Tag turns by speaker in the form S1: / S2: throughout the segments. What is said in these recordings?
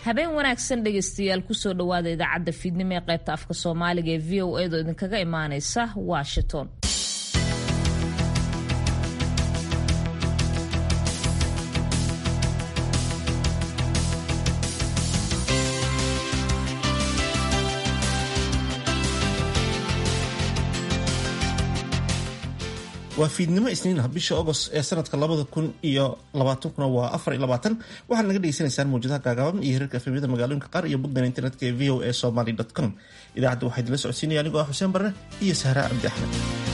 S1: habeen wanaagsan dhegaystayaal kusoo dhawaada idaacadda fiidnimo ee qaybta afka soomaaliga ee v o edo idinkaga imaaneysa washington
S2: waa fiidnimo isniin ah bisha agost ee sanadka labada kun iyo labaatankuna waa afar iyo labaatan waxaad naga dhegeysanaysaan mawjadaha gaagaaban iyo hirarka efemyada magaalooyinka qaar iyo bogdan internetka ee v o a somaly com idaacadda waxaa idinla socodsiinaya anigoo ah xuseen barre iyo sahra cabdi axmed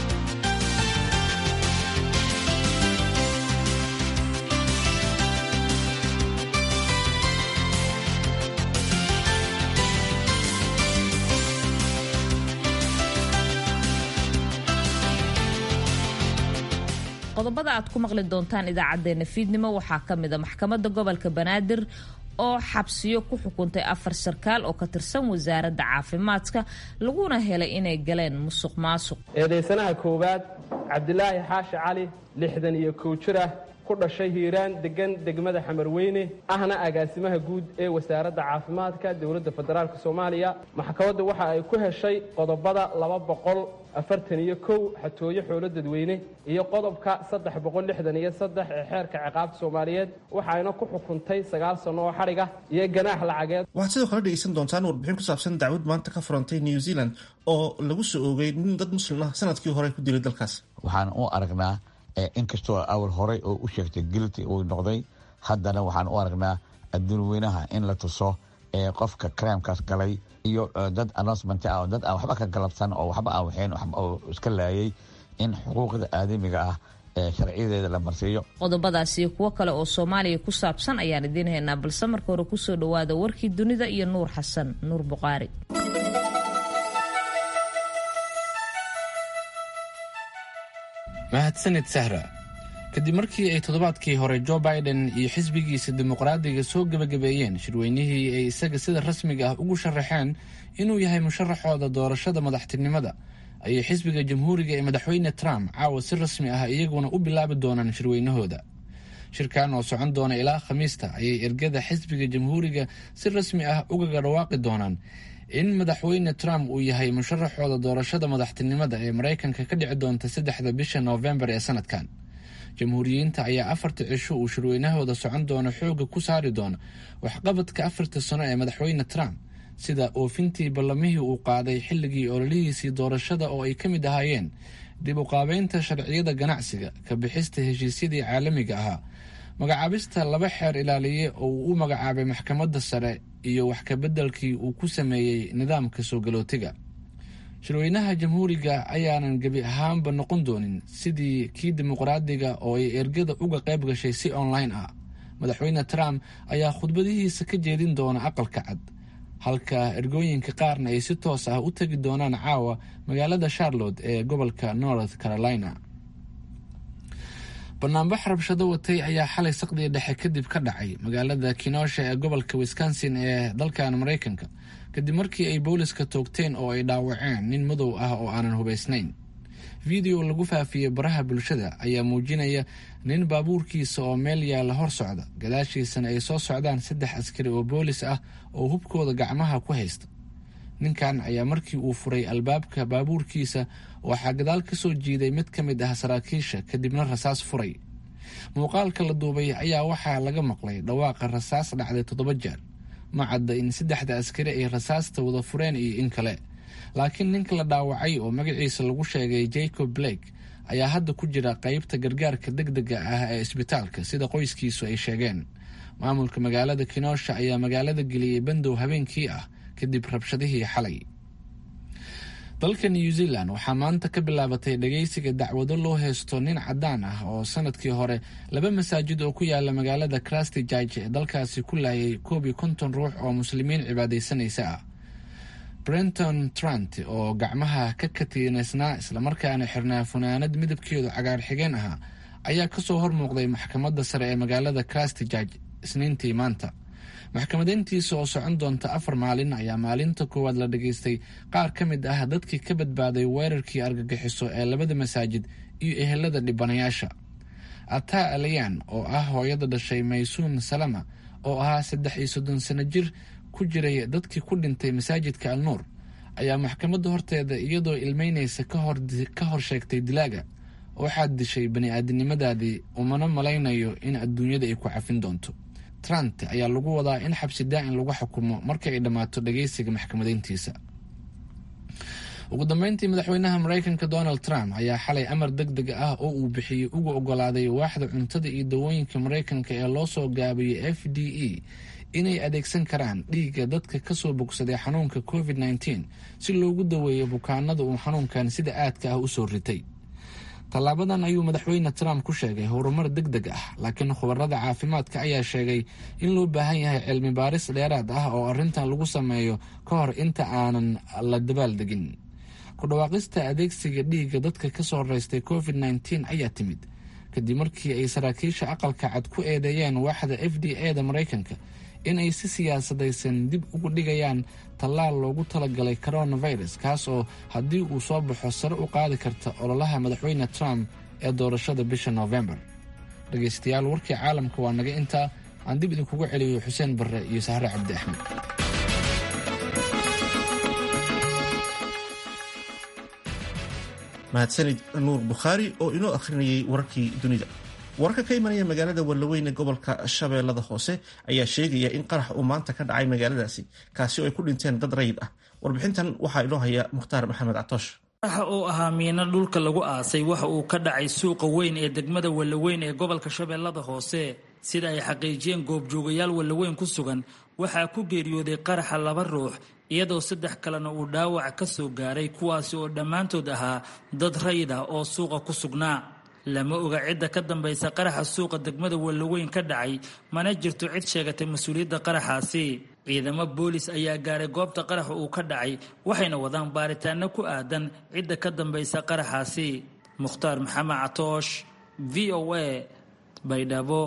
S1: qodobada aad ku maqli doontaan idaacadeena fiidnimo waxaa kamid a maxkamadda gobolka banaadir oo xabsiyo ku xukuntay afar sarkaal oo ka tirsan wasaaradda caafimaadka laguna helay inay galeen musuq maasuq
S3: eedaysanaha koowaad cabdilaahi xaashi cali lixdan iyo kow jir ah ku dhashay hiiraan degan degmada xamarweyne ahna agaasimaha guud ee wasaaradda caafimaadka dowladda federaalk soomaaliya maxkamaddu waxa ay ku heshay qodobada laba boqol afartan iyo kow xatooyo xoolo dadweyne iyo qodobka saddex boqol lixdan iyo saddex ee xeerka ciqaabta soomaaliyeed waxayna ku xukuntay sagaal sanno oo xadhiga iyo ganaax lacageed
S2: waxaad sidoo kale dhegeysan doontaan warbixin ku saabsan dacwad maanta ka furantay new zealand oo lagu soo oogay nin dad muslim ah sanadkii hore ku dilay dalkaas
S4: waxaan u aragnaa inkastoo awal horey oo u sheegtay gilti uu noqday haddana waxaan u aragnaa adduun weynaha in la tuso qofka crimekaas galay iyo dad announcement ah dad aan waxba ka galabsan oo waxba aan waxayn oo iska laayay in xuquuqda aadamiga ah ee sharciyadeeda la marsiiyo
S1: qodobadaas iyo kuwo kale oo soomaaliya ku saabsan ayaan idiin haynaa balse marka hore kusoo dhawaada warkii dunida iyo nuur xasan nuur buqaari
S5: mahadsanid sahra kadib markii ay toddobaadkii hore jo biden iyo xisbigiisa dimuqraadiga soo gebagabeeyeen shirweynihii ay isaga sida rasmiga ah ugu sharaxeen inuu yahay musharaxooda doorashada madaxtinimada ayay xisbiga jamhuuriga ee madaxweyne trump caawa si rasmi ah iyaguna u bilaabi doonaan shirweynahooda shirkan oo socon doona ilaa khamiista ayay ergada xisbiga jamhuuriga si rasmi ah ugaga dhawaaqi doonaan in madaxweyne trump uu yahay musharaxooda doorashada madaxtinimada ee maraykanka ka dhici doonta saddexda bisha noofembar ee sanadkan jamhuuriyiinta ayaa afarta cisho uu shirweynahooda socon doono xooga ku saari doona waxqabadka afarta sano ee madaxweyne trump sida oofintii ballamihii uu qaaday xilligii ololihiisii doorashada oo ay ka mid ahaayeen dib u qaabeynta sharciyada ganacsiga ka bixista heshiisyadii caalamiga ahaa magacaabista laba xeer ilaaliye oo uu u magacaabay maxkamadda sare iyo wax kabeddelkii uu ku sameeyey nidaamka soo galootiga shirweynaha jamhuuriga ayaanan gebi ahaanba noqon doonin sidii kii dimuqraadiga oo ay ergada uga qayb gashay si online ah madaxweyne trump ayaa khudbadihiisa ka jeedin doona aqalka cad halka ergooyinka qaarna ay si toos ah u tegi doonaan caawa magaalada charlotte ee gobolka north carolina banaanbax rabshado watay ayaa xalay saqdiga dhexe kadib ka dhacay magaalada kinosha ee gobolka wisconsin ee dalkan maraykanka kadib markii ay booliska toogteen oo ay dhaawaceen nin madow ah oo aanan hubaysnayn video lagu faafiyey baraha bulshada ayaa muujinaya nin baabuurkiisa oo meel yaalla hor socda gadaashiisana ay soo socdaan saddex askari oo boolis ah oo hubkooda gacmaha ku haysta ninkan ayaa markii uu furay albaabka baabuurkiisa waxaa gadaal ka soo jiiday mid ka mid ah saraakiisha kadibna rasaas furay muuqaalka la duubay ayaa waxaa laga maqlay dhawaaqa rasaas dhacday toddoba jeer ma cadda in saddexda askari ay rasaasta wada fureen iyo in kale laakiin ninka la dhaawacay oo magaciisa lagu sheegay jacob blake ayaa hadda ku jira qeybta gargaarka deg dega ah ee isbitaalka sida qoyskiisu ay sheegeen maamulka magaalada kinosha ayaa magaalada geliyey bandow habeenkii ah kadib rabshadihii xalay dalka new zealand waxaa maanta ka bilaabatay dhageysiga dacwado loo heysto nin cadaan ah oo sanadkii hore laba masaajid oo ku yaala magaalada christchurch ee dalkaasi ku laayay koob iyo konton ruux oo muslimiin cibaadaysanaysa ah brenton trant oo gacmaha ka katiinaysnaa islamarkaana xirnaa funaanad midabkeedu cagaar xigeen ahaa ayaa kasoo hormuuqday maxkamadda sare ee magaalada christchurch isniintii maanta maxkamadeyntiisa oo socon doonta afar maalin ayaa maalinta koowaad la dhageystay qaar ka mid ah dadkii ka badbaaday weerarkii argagixiso ee labada masaajid iyo ehelada dhibanayaasha ataa alayan oo ah hooyada dhashay maysuun salama oo ahaa saddex iyo soddon sano jir ku jiray dadkii ku dhintay masaajidka al nuur ayaa maxkamadda horteeda iyadoo ilmeynaysa ka hor sheegtay dilaaga waxaad dishay bani-aadinimadaadii umana malaynayo in adduunyada ay ku cafin doonto trant ayaa lagu wadaa in xabsi daa'in lagu xukumo marka ay dhammaato dhageysiga maxkamadeyntiisa ugu dambeyntii madaxweynaha maraykanka donald trump ayaa xalay amar deg deg ah oo uu bixiyey uga ogolaaday waaxda cuntada iyo dawooyinka maraykanka ee loo soo gaabiyey f d e inay adeegsan karaan dhiigga dadka kasoo bogsaday xanuunka covid nteen si loogu daweeyo bukaanada uu xanuunkan sida aadka ah usoo ritay tallaabadan ayuu madaxweyne trump ku sheegay horumar deg deg ah laakiin khubarada caafimaadka ayaa sheegay in loo baahan yahay cilmi baaris dheeraad ah oo arrintan lagu sameeyo ka hor inta aanan la dabaaldegin ku dhawaaqista adeegsiga dhiigga dadka kasoo raystay covid nteen ayaa timid kadib markii ay saraakiisha aqalka cad ku eedeeyeen waaxda f d a da maraykanka in ay si siyaasadaysan dib ugu dhigayaan tallaal loogu talagalay coronavirus kaas oo haddii uu soo baxo sare u qaadi karta ololaha madaxweyne trump ee doorashada bisha novembar dhegaystayaal warkii caalamka waa naga intaa aan dib idinkugu celiyo xuseen barre iyo sahre cabdi axmed
S2: mahadsanid nuur bukhaari oo inoo akhrinayay wararkii dunida wararka ka imanaya magaalada wallaweyn ee gobolka shabeellada hoose ayaa sheegaya in qarax uu maanta ka dhacay magaaladaasi kaasi oo ay ku dhinteen dad rayid ah warbixintan waxaa inoo haya mukhtaar maxamed catoosh
S6: qaraxa oo ahaa miino dhulka lagu aasay waxa uu ka dhacay suuqa weyn ee degmada wallaweyn ee gobolka shabeellada hoose sida ay xaqiijiyeen goobjoogayaal wallaweyn ku sugan waxaa ku geeriyooday qaraxa laba ruux iyadoo saddex kalena uu dhaawac ka soo gaaray kuwaasi oo dhammaantood ahaa dad rayid ah oo suuqa ku sugnaa lama oga cidda ka dambaysa qaraxa suuqa degmada wallaweyn ka dhacay mana jirto cid sheegatay mas-uuliyadda qaraxaasi ciidamo boolis ayaa gaaray goobta qaraxa uu ka dhacay waxayna wadaan baaritaano ku aadan cidda ka dambaysa qaraxaasi mukhtaar maxamed catoosh v o a baydhabo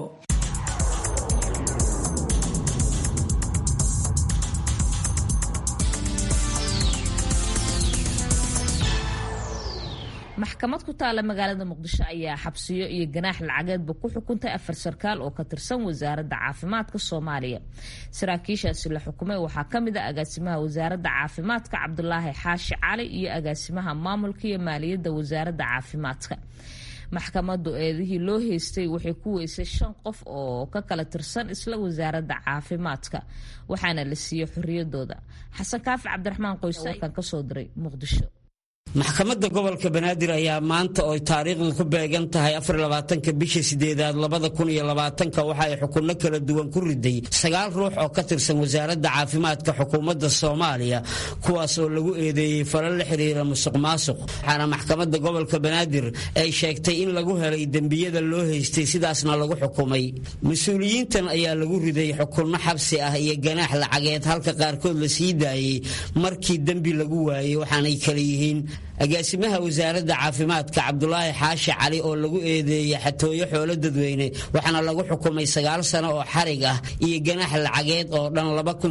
S1: maxkamad ku taala magaalada muqdisho ayaa xabsiyo iyo ganaax lacageedba ku xukuntay afar sarkaal oo ka tirsan wasaaradda caafimaadka soomaaliya saraakiishaasi la xukumay waxaa ka mid a agaasimaha wasaaradda caafimaadka cabdulaahi xaashi cali iyo agaasimaha maamulka iyo maaliyadda wasaaradda caafimaadka maxkamadu eedihii loo haystay waxay ku weysay shan qof oo ka kala tirsan isla wasaaradda caafimaadka waxaana la siiyey xoriyadooda xasan kaafi cabdiraxmaan qoyse warkan kasoo diray muqdisho
S7: maxkamadda gobolka banaadir ayaa maanta oo taariikhdu ku beegan tahay afarlabaatanka bisha sideedaad labada kun iyo labaatanka waxa ay xukunno kala duwan ku riday sagaal ruux oo ka tirsan wasaaradda caafimaadka xukuumadda soomaaliya kuwaas oo lagu eedeeyey fala la xiriira musuq maasuq waxaana maxkamadda gobolka banaadir ay sheegtay in lagu helay dembiyada loo haystay sidaasna lagu xukumay mas-uuliyiintan ayaa lagu riday xukunno xabsi ah iyo ganaax lacageed halka qaarkood la sii daayey markii dembi lagu waayey waxaanay kala yihiin agaasimaha wasaaradda caafimaadka cabdulaahi xaashi cali oo lagu eedeeyey xatooyo xoolo dadweyne waxaana lagu xukumay sagaal sano oo xarig ah iyo ganaax lacageed oo dhan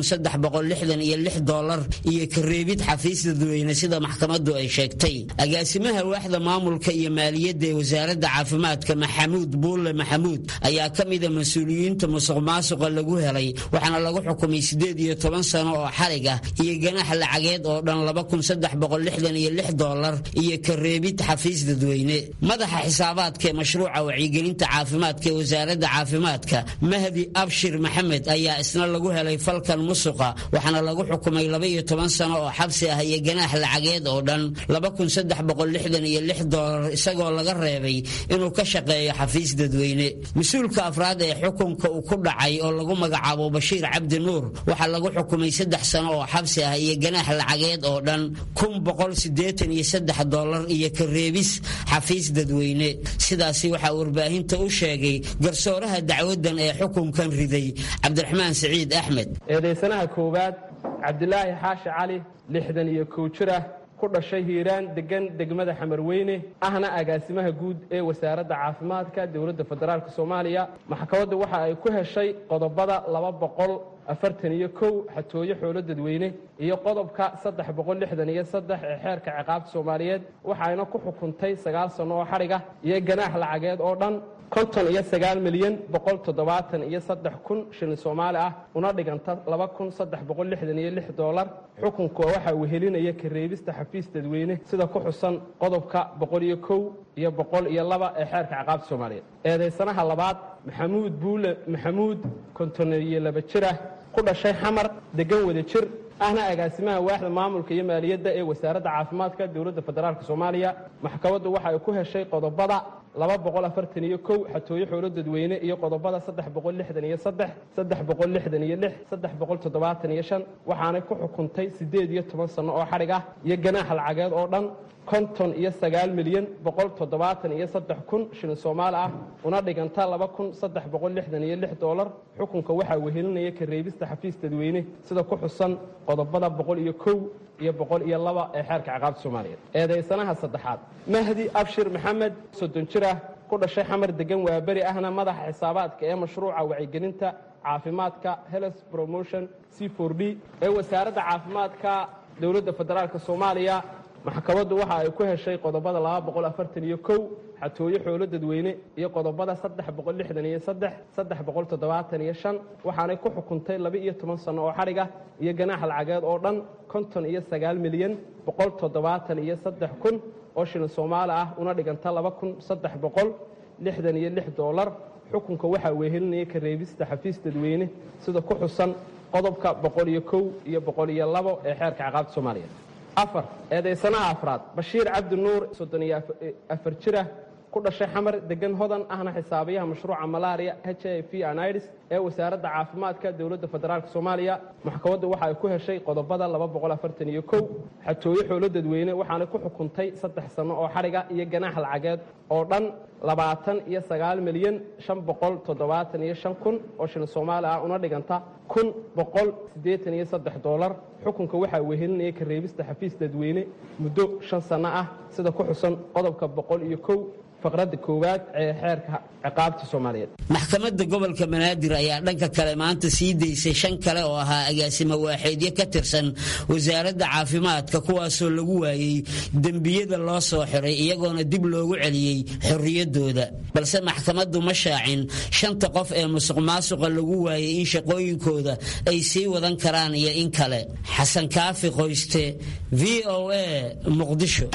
S7: iyo lix dolar iyo kareebid xafiis dadweyne sida maxkamaddu ay sheegtay agaasimaha waaxda maamulka iyo maaliyadda ee wasaaradda caafimaadka maxamuud buulle maxamuud ayaa ka mida mas-uuliyiinta musuq maasuqa lagu helay waxaana lagu xukumay sideed iyo toban sano oo xarig ah iyo ganaax lacageed oo dhan iyo dolar iyo kareebid xafiis dadweyne madaxa xisaabaadka ee mashruuca wacyigelinta caafimaadka ee wasaaradda caafimaadka mahdi abshir maxamed ayaa isna lagu helay falkan musuqa waxaana lagu xukumay laba iyo toban sano oo xabsi ah iyo ganaax lacageed oo dhan iyo lix dolar isagoo laga reebay inuu ka shaqeeyo xafiis dadweyne mas-uulka afraad ee xukunka uu ku dhacay oo lagu magacaabo bashiir cabdi nuur waxaa lagu xukumay saddex sano oo xabsi ah iyo ganaax lacageed oo dhan dolar iyo kareebis xafiis dadweyne sidaasi waxaa warbaahinta u sheegay garsooraha dacwadan ee xukunkan riday cabdiraxmaan siciid axmed
S3: eedaysanaha koowaad cabdilaahi xaashi cali lixdan iyo kow jir ah ku dhashay hiiraan degan degmada xamarweyne ahna agaasimaha guud ee wasaaradda caafimaadka dowladda federaalk soomaaliya maxkamaddu waxa ay ku heshay qodobada laba boqol afartan iyo kow xatooyo xoolo dadweyne iyo qodobka saddex boqol lixdan iyo saddex ee xeerka ciqaabta soomaaliyeed waxayna ku xukuntay sagaal sanno oo xadhiga iyo ganaax lacageed oo dhan konton iyo sagaal milyan boqol toddobaatan iyo saddex kun shilin soomaali ah una dhiganta laba kun saddex boqol lixdan iyo lix doolar xukunka waxaa wehelinaya kareebista xafiis dadweyne sida ku xusan qodobka boqol iyo kow iyo boqol iyo laba ee xeerka ciqaabta soomaaliyeed eedaysanaha labaad maxamuud buule maxamuud konton iyo laba jir ah ku dhashay xamar degan wada jir ahna agaasimaha waaxda maamulka iyo maaliyadda ee wasaaradda caafimaadka dowladda federaalk soomaaliya maxkamaddu waxa ay ku heshay qodobada laba boqol afartan iyo kow xatooyo xoolo dadweyne iyo qodobada saddex boqol lixdan iyo saddex saddex boqol lixdan iyo lix saddex boqol toddobaatan iyo shan waxaanay ku xukuntay siddeed iyo toban sanno oo xadhig ah iyo ganaax lacageed oo dhan konton iyo sagaal milyan boqol toddobaatan iyo saddex kun shilin soomaali ah una dhiganta laba kun saddex boqol lixdan iyo lix doolar xukunka waxaa wehelinaya kareebista xafiis dadweyne sida ku xusan qodobada boqol iyo kow iyo boqol iyo laba ee xeerka ciqaabta soomaaliyeed eedaysanaha saddexaad mahdi abshir maxamed soddon jir ah ku dhashay xamar degan waaberi ahna madaxa xisaabaadka ee mashruuca wacyigelinta caafimaadka health promotion c for d ee wasaaradda caafimaadka dowladda federaalk soomaaliya maxkamaddu waxa ay ku heshay qodobada laba boqol afartan iyo kow xatooyo xoolo dadweyne iyo qodobada saddex boqol lixdan iyo saddex saddex boqol toddobaatan iyo shan waxaanay ku xukuntay laba iyo toban sanno oo xadhiga iyo ganaax lacageed oo dhan konton iyo sagaal milyan boqol toddobaatan iyo saddex kun oo shilin soomaali ah una dhiganta laba kun saddex boqol lixdan iyo lix doolar xukunka waxaa wehelinaya kareebista xafiis dadweyne sida ku xusan qodobka boqol iyo kow iyo boqol iyo labo ee xeerka ciqaabta soomaaliya afar eedaysanaha afraad bashiir cabdi nuur soddon iyo afar jirah ku dhashay xamar degan hodan ahna xisaabiyaha mashruuca malaria h i v anids ee wasaaradda caafimaadka dowladda federaalk soomaaliya maxkamaddu waxa ay ku heshay qodobada laba boqol afartan iyo kow xatooyo xoolo dadweyne waxaana ku xukuntay saddex sanno oo xadhiga iyo ganaax lacageed oo dhan labaatan iyo sagaal milyan shan boqol toddobaatan iyo shan kun oo shilin soomaali ah una dhiganta kun boqol siddeetan iyo saddex doolar xukunka waxaa wehelinaya kareebista xafiis dadweyne muddo shan sanno ah sida ku xusan qodobka boqol iyo kow faqradda koowaad ee xeerka ciqaabta soomaaliyeed
S7: maxkamadda gobolka banaadir ayaa dhanka kale maanta sii daysay shan kale oo ahaa agaasimo waaxeedyo ka tirsan wasaaradda caafimaadka kuwaasoo lagu waayey dembiyada loo soo xiray iyagoona dib loogu celiyey xorriyaddooda balse maxkamaddu ma shaacin shanta qof ee musuq maasuqa lagu waayey in shaqooyinkooda ay sii wadan karaan iyo in kale xasan kaafi qoyste v o a muqdisho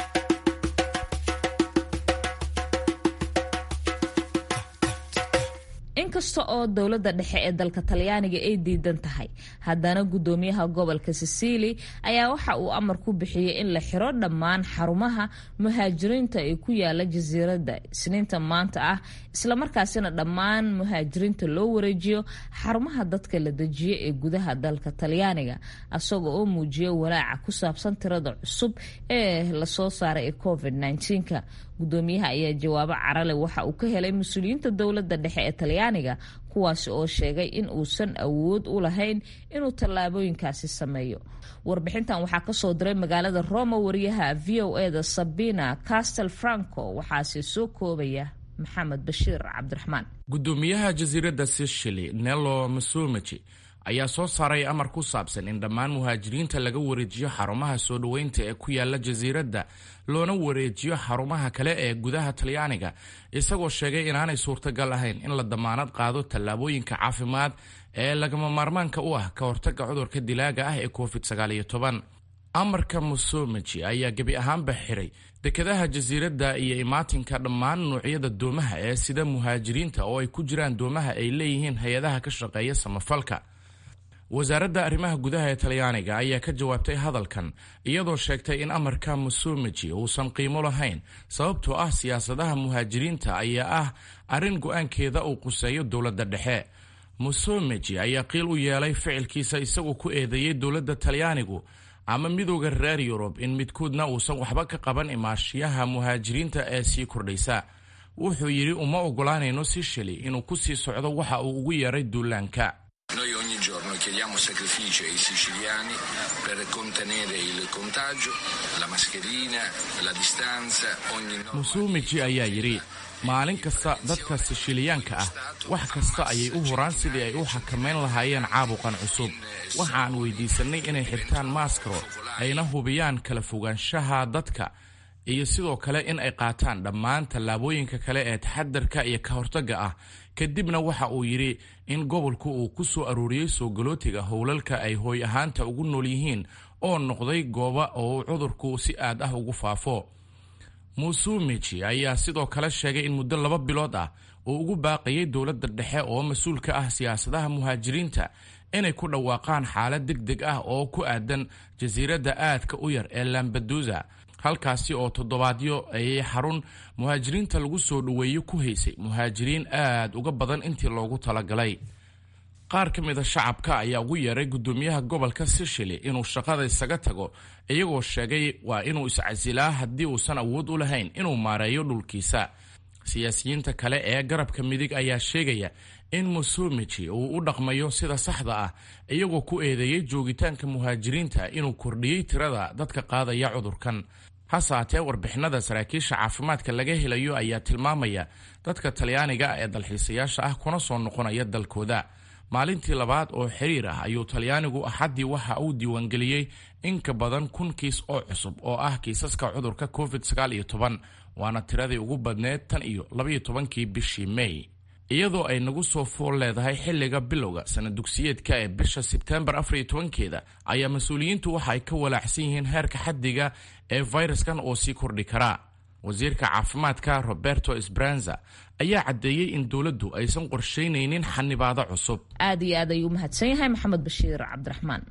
S1: inkasta oo dowladda dhexe ee dalka talyaaniga ay diidan tahay haddana guddoomiyaha gobolka sisiili ayaa waxa uu amar ku bixiyey in la xiro dhammaan xarumaha muhaajiriinta ee ku yaala jasiiradda isniinta maanta ah islamarkaasina dhammaan muhaajiriinta loo wareejiyo xarumaha dadka la dejiyo ee gudaha dalka talyaaniga isagoo oo muujiyo walaaca ku saabsan tirada cusub ee lasoo saaray ee covid -19 gudoomiyaha ayaa jawaabo carale waxa uu ka helay mas-uuliyiinta dowladda dhexe ee talyaaniga kuwaasi oo sheegay in uusan awood u lahayn inuu tallaabooyinkaasi sameeyo warbixintan waxaa kasoo diray magaalada roma wariyaha v o e da sabina castel franco waxaase soo koobaya maxamed bashiir cabdiraxmaan
S8: gudoomiyaha jasiiradda sicily nelo masumeji ayaa soo saaray amar ku saabsan in dhammaan muhaajiriinta laga wareejiyo xarumaha soo dhoweynta ee ku yaala jasiiradda loona wareejiyo xarumaha kale ee gudaha talyaaniga isagoo sheegay inaanay suurtagal ahayn in la damaanad qaado tallaabooyinka caafimaad ee lagama maarmaanka u ah ka hortagga cudurka dilaaga ah ee covid sagaaliyo toban amarka musomeji ayaa gebi ahaanba xiray dekedaha jasiiradda iyo imaatinka dhammaan nuucyada doomaha ee sida muhaajiriinta oo ay ku jiraan doomaha ay leeyihiin hay-adaha ka shaqeeya samafalka wasaaradda arrimaha gudaha ee talyaaniga ayaa ka jawaabtay hadalkan iyadoo sheegtay in amarka musumeji uusan qiimo lahayn sababtoo ah siyaasadaha muhaajiriinta ayaa ah arrin go-aankeeda uu quseeyo dowladda dhexe musumeji ayaa qiil u yeelay ficilkiisa isagoo ku eedeeyey dowladda talyaanigu ama midooda reer yurub in midkoodna uusan waxba ka qaban imaashiyaha muhaajiriinta ee sii kordhaysa wuxuu yidhi uma ogolaanayno sishali inuu ku sii socdo waxa uu ugu yeeray duulaanka
S9: Noi ogni giorno chiediamo sacrifici ai siciliani per contenere il contagio, la mascherina, la distanza, ogni norma.
S8: musuumiji ayaa yidhi maalin kasta dadka sishiliyaanka ah wax kasta ayay u huraan sidii ay u xakamayn lahaayeen caabuqan cusub waxa aan weydiisannay inay xirtaan maaskaro ayna hubiyaan kala fogaanshaha dadka iyo sidoo kale in ay qaataan dhammaan tallaabooyinka kale ee taxadarka iyo ka hortagga ah kadibna waxa uu yidhi in gobolku uu ku soo aruuriyey soo galootiga howlalka ay hooy ahaanta ugu nool yihiin oo noqday gooba oo uu cudurku si aad ah ugu faafo musumici ayaa sidoo kale sheegay in muddo laba bilood ah uu ugu baaqayay dowladda dhexe oo mas-uul ka ah siyaasadaha muhaajiriinta inay ku dhawaaqaan xaalad deg deg ah oo ku aadan jasiiradda aadka u yar ee lambadusa halkaasi oo toddobaadyo ayay xarun muhaajiriinta lagu soo dhoweeyo ku haysay muhaajiriin aad uga badan intii loogu talagalay qaar ka mida shacabka ayaa ugu yeeray guddoomiyaha gobolka sicily inuu shaqada isaga tago iyagoo sheegay waa inuu iscasilaa haddii uusan awood u lahayn inuu maareeyo dhulkiisa siyaasiyiinta kale ee garabka midig ayaa sheegaya in musumici uu u dhaqmayo sida saxda ah iyagoo ku eedeeyey joogitaanka muhaajiriinta inuu kordhiyey tirada dadka qaadaya cudurkan hase haatee warbixinada saraakiisha caafimaadka laga helayo ayaa tilmaamaya dadka talyaaniga ee dalxiisayaasha ah kuna soo noqonaya dalkooda maalintii labaad oo xiriir ah ayuu talyaanigu axaddii waxa uu diiwaangeliyey in ka badan kun kiis oo cusub oo ah kiisaska cudurka covid sagaal iyo toban waana tiradii ugu badneed tan iyo labaiyo tobankii bishii may iyadoo ay nagu soo fool leedahay xilliga bilowga sana dugsiyeedka ee bisha sebtembar afariyo tobankeeda ayaa mas-uuliyiintu waxa ay ka walaacsan yihiin heerka xaddiga ee fayraskan oo sii kordhi karaa wasiirka caafimaadka roberto esbranza ayaa caddeeyey in dowladdu aysan qorshaynaynin xanibaado cusub
S1: aad iyo aad ayuu u mahadsan yahay maxamed bashiir cabdiraxmaan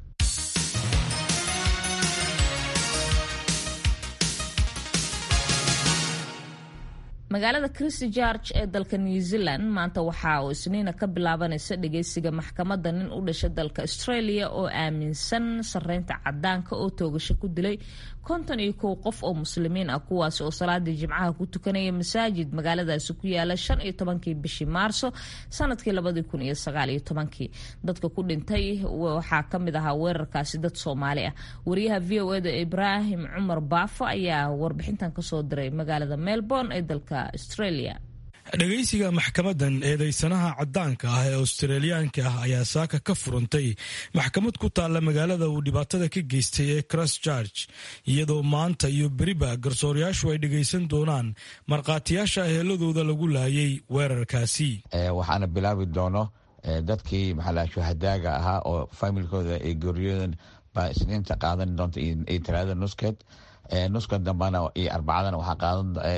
S1: magaalada christ george ee dalka new zealand maanta waxa uu isniina ka bilaabanaysa dhageysiga maxkamadda nin u dhashay dalka australia oo aaminsan sareynta cadaanka oo toogasho ku dilay konton iyo kow qof oo muslimiin ah kuwaasi oo salaadii jimcaha ku tukanaya masaajid magaaladaasi ku yaala shan iyo tobankii bishii maarso sanadkii labadii kun iyo sagaal iyo tobankii dadka ku dhintay waxaa kamid ahaa weerarkaasi dad soomaali ah wariyaha v o eda ibraahim cumar baafo ayaa warbixintan kasoo diray magaalada melbourne ee dalka australia
S10: dhegaysiga maxkamadan eedeysanaha cadaanka ah ee australiyaanka ah ayaa saaka ka furantay maxkamad ku taalla magaalada uu dhibaatada ka geystay ee christchurch iyadoo maanta iyo beriba garsoorayaashu ay dhegaysan doonaan markhaatiyaasha eheladooda lagu laayay weerarkaasi
S4: waxaana bilaabi doono dadkii maxaa shuhadaaga ahaa oo familkooda ay geeriyooden baa isniinta qaadan doonta iyo talaadada nuskeed nuska dambana iyo arbacadana waxaa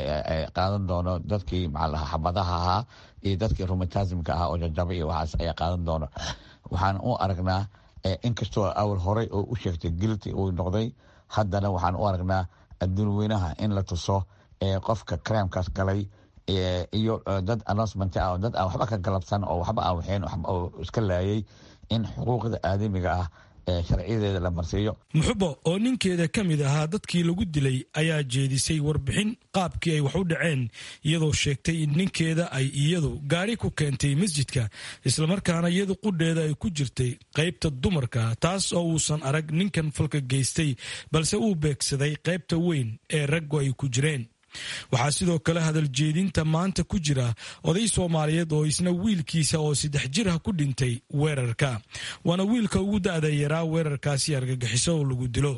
S4: qaadan doono dadkii maxaa xabadaha ahaa iyo dadkii romatasmka ahaa oo jajaba iyo waxaas ayaa qaadan doono waxaan u aragnaa inkastoo awal horey oo u sheegtay gilti uu noqday haddana waxaan u aragnaa adduun weynaha in la tuso qofka crimekaas galay iyo dad announcement ah dad aan waxba ka galabsan oo waxba aan waxeen oo iska laayay in xuquuqda aadamiga ah sharciyadeeda la marsiiyo
S10: muxubo oo ninkeeda ka mid ahaa dadkii lagu dilay ayaa jeedisay warbixin qaabkii ay wax u dhaceen iyadoo sheegtay in ninkeeda ay iyadu gaari ku keentay masjidka islamarkaana iyadu qudheeda ay ku jirtay qaybta dumarka taas oo uusan arag ninkan falka geystay balse uu beegsaday qaybta weyn ee raggu ay ku jireen waxaa sidoo kale hadaljeedinta maanta ku jira oday soomaaliyeed oo isna wiilkiisa oo saddex jir ah ku dhintay weerarka waana wiilka ugu da-da yaraa weerarkaasi argagixiso oo lagu dilo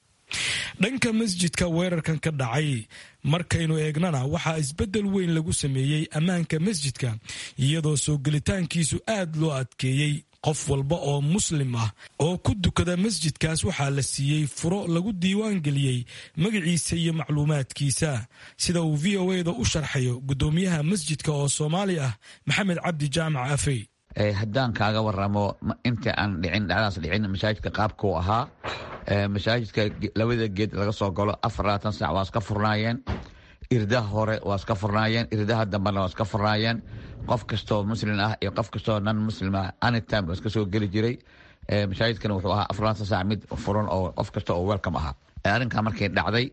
S10: dhanka masjidka weerarkan ka dhacay markaynu eegnana waxaa isbeddel weyn lagu sameeyey ammaanka masjidka iyadoo soo gelitaankiisu aad loo adkeeyey qof walba oo muslim ah oo ku dukada masjidkaas waxaa la siiyey furo lagu diiwaan geliyey magaciisa iyo macluumaadkiisa sida uu v o eda u sharxayo guddoomiyaha masjidka oo soomaali ah maxamed cabdi jaamac afey
S4: haddaan kaaga waramo inta aan dhicin dhacdaas dhicin masaajidka qaabkuu ahaa masaajidka labada geed laga soo galo afar labaatan sac waa iska furnaayeen irdaha hore waa iska furnaayeen irdaha dambena waa iska furnaayeen qof kastoo muslim ah iyo qof kastoo nan muslim ah anytime waa iska soo geli jiray masaajidkana wuxuu ahaa afar labaatan sac mid furan oo qof kasta oo welcome ahaa arrinkaa markay dhacday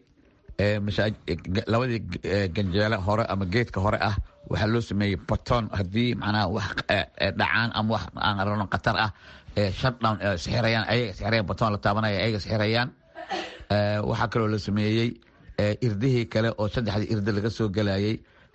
S4: labadii ganjeele hore ama geedka hore ah waxaa loo sameeyey baton haddii macnaha wax dhacaan ama wax aan aragno khatar ah shutdown sixirayaan ayaga sixirayaan baton la taabanaya ayaga sixirayaan waxaa kaloo la sameeyey irdihii kale oo saddexdii irda laga soo gelayay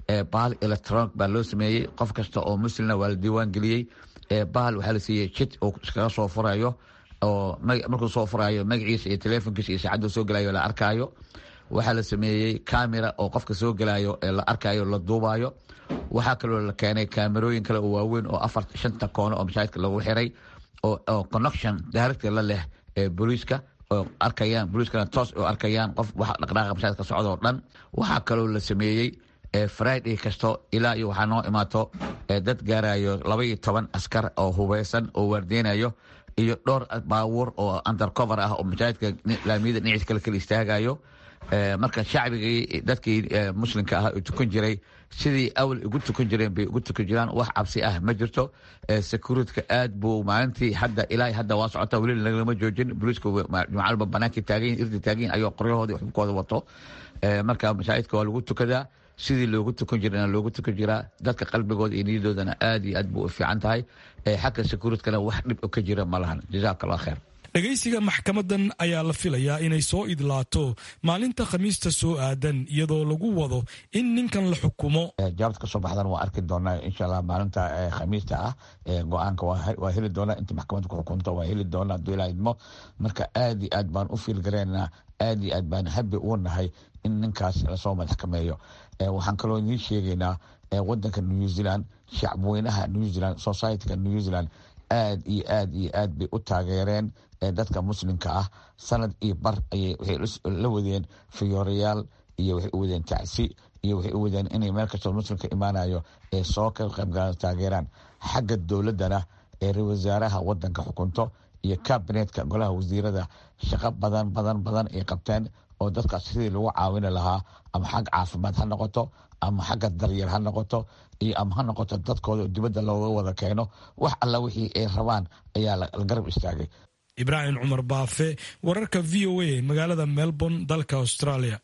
S4: bahal electronic baa loo sameeyey qof kasta oo muslimna waa la diiwaan geliyey bahal waxaa la siiyey jid oo iskaga soo furayo oo markuu soo furayo magaciisa iyo telefonkiisa iyo saacaddu soo gelayo la arkaayo waxaa la sameeyey camera oo qofka soo gelayo la arkayo la duubayo waxaa kaloo la keenay kaamerooyin kale oo waaweyn oo afar shanta koono oo masaajidka lagu xiray oo connection director la leh booliiska oo arkayaan booliiskana toos oo arkayaan qof wax dhaqdhaaqa masaajidka socda oo dhan waxaa kaloo la sameeyey friday kasto ilaa iyo waxaa noo imaato dad gaarayo laba iyo toban askar oo hubeysan oo waardeynayo iyo dhowr baabuur oo undercover ah oo masaajidka laamiyada dhinaciis kale kala istaagayo marka shacbigii dadkii muslimka ah tukan jiray sidii awal ugu tukan jireen bay ugu tukan jiraan wax cabsi ah ma jirto securityka aad buu maalintii hadda ilaa hadda waa socota weli lagama joojin booliiska jumcalba banaankii taagayin irdi taagayin ayuu qoryahoodii xubkooda wato marka masaajidka waa lagu tukadaa sidii loogu tukan jirana loogu tukan jiraa dadka qalbigooda iyo niyadoodana aad iyo aad buu u fiican tahay xagga securitkana wax dhib ka jira ma lahan jazaak allah kheer
S10: dhegaysiga maxkamadan ayaa la filayaa inay soo idlaato maalinta khamiista soo aadan iyadoo lagu wado in ninkan la xukumo
S4: jaabad ka soo baxdan waa arki doonaa insha allah maalinta khamiista ah go-aanka waa heli doonaa inta maxkamadda ku xukunto waa heli doonaa haduu ilaa idmo marka aad iyo aad baan u fiilgareynaa aad iyo aad baan habi ugu nahay in ninkaas lasoo madaxkameeyo waxaan kaloo idiin sheegaynaa wadanka new zealand shacbweynaha new zealand societyka new zealand aad iyo aad iyo aad bay u taageereen dadka muslimka ah sanad iyo bar ayay waxay la wadeen fiyoorayaal iyo waxay u wadeen tacsi iyo waxay u wadeen inay meel kastoo muslimka imaanayo ee soo ka qaybgalaan taageeraan xagga dowladdana ee ra wasaaraha wadanka xukunto iyo kabinetka golaha wasiirada shaqo badan badan badan ay qabteen oo dadkaas sidii lagu caawini lahaa ama xagga caafimaad ha noqoto ama xagga daryeel ha noqoto iyo ama ha noqoto dadkooda dibadda looga wada keeno wax alla wixii ay rabaan ayaa la garab istaagay
S10: ibraahim cumar baafe wararka v o a magaalada melbourne dalka australia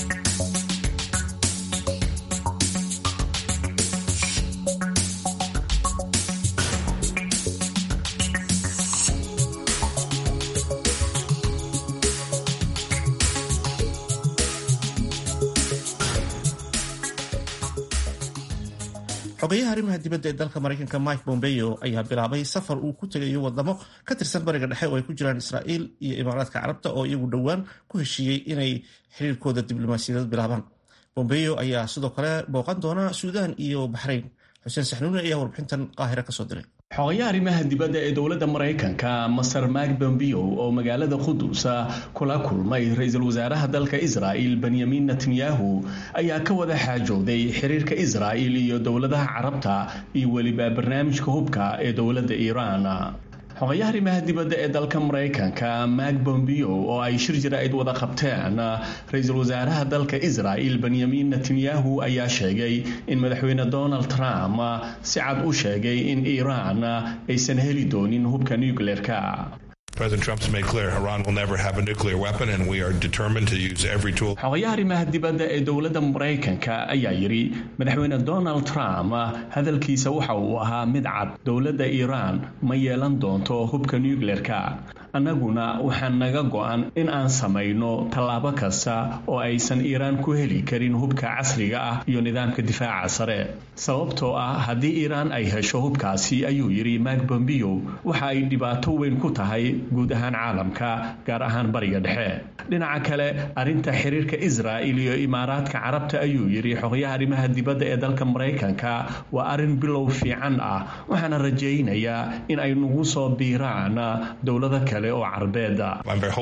S2: xogeyaha arrimaha dibadda ee dalka maraykanka mike bombeo ayaa bilaabay safar uu ku tegayo wadamo ka tirsan bariga dhexe oo ay ku jiraan israa'iil iyo imaaraadka carabta oo iyagu dhowaan ku heshiiyey inay xiriirkooda diblomaasiyadeed bilaabaan bombeo ayaa sidoo kale booqan doona suudaan iyo baxrayn xuseen saxnuuni ayaa warbixintan qaahira kasoo diray
S11: xogayaha arrimaha dibadda ee dowladda maraykanka master mak bombeo oo magaalada qudusa kula kulmay ra-iisul wasaaraha dalka israa'il benyamin netanyahu ayaa ka wada xaajooday xiriirka israa'il iyo dowladaha carabta iyo weliba barnaamijka hubka ee dowladda iiraan xogayaha arrimaha dibadda ee dalka maraykanka mak bombeo oo ay shir jaraa'id wada qabteen ra-iisul wasaaraha dalka israa'il benyamin netanyahu ayaa sheegay in madaxweyne donald trump si cad u sheegay in iiraan aysan heli doonin hubka nucleerka
S12: President Trump's made clear Iran will never have a nuclear weapon, and we are determined to use every tool.
S11: xogayaha arrimaha dibadda ee dowladda maraykanka ayaa yidhi madaxweyne donald trump hadalkiisa waxa uu ahaa mid cad dowladda iiraan ma yeelan doonto hubka nucleerka annaguna waxaa naga go-an in aan samayno tallaabo kasta oo aysan iiraan ku heli karin hubka casriga ah iyo nidaamka difaaca sare sababtoo ah haddii iiraan ay hesho hubkaasi ayuu yidhi mak bombeo waxa ay dhibaato weyn ku tahay guud ahaan caalamka gaar ahaan bariga dhexe dhinaca kale arrinta xiriirka israa'il iyo imaaraadka carabta ayuu yidhi xogayaha arrimaha dibadda ee dalka maraykanka waa arrin bilow fiican ah waxaana rajaynayaa in ay nagu soo biiraan dowlado kale oo carbeeda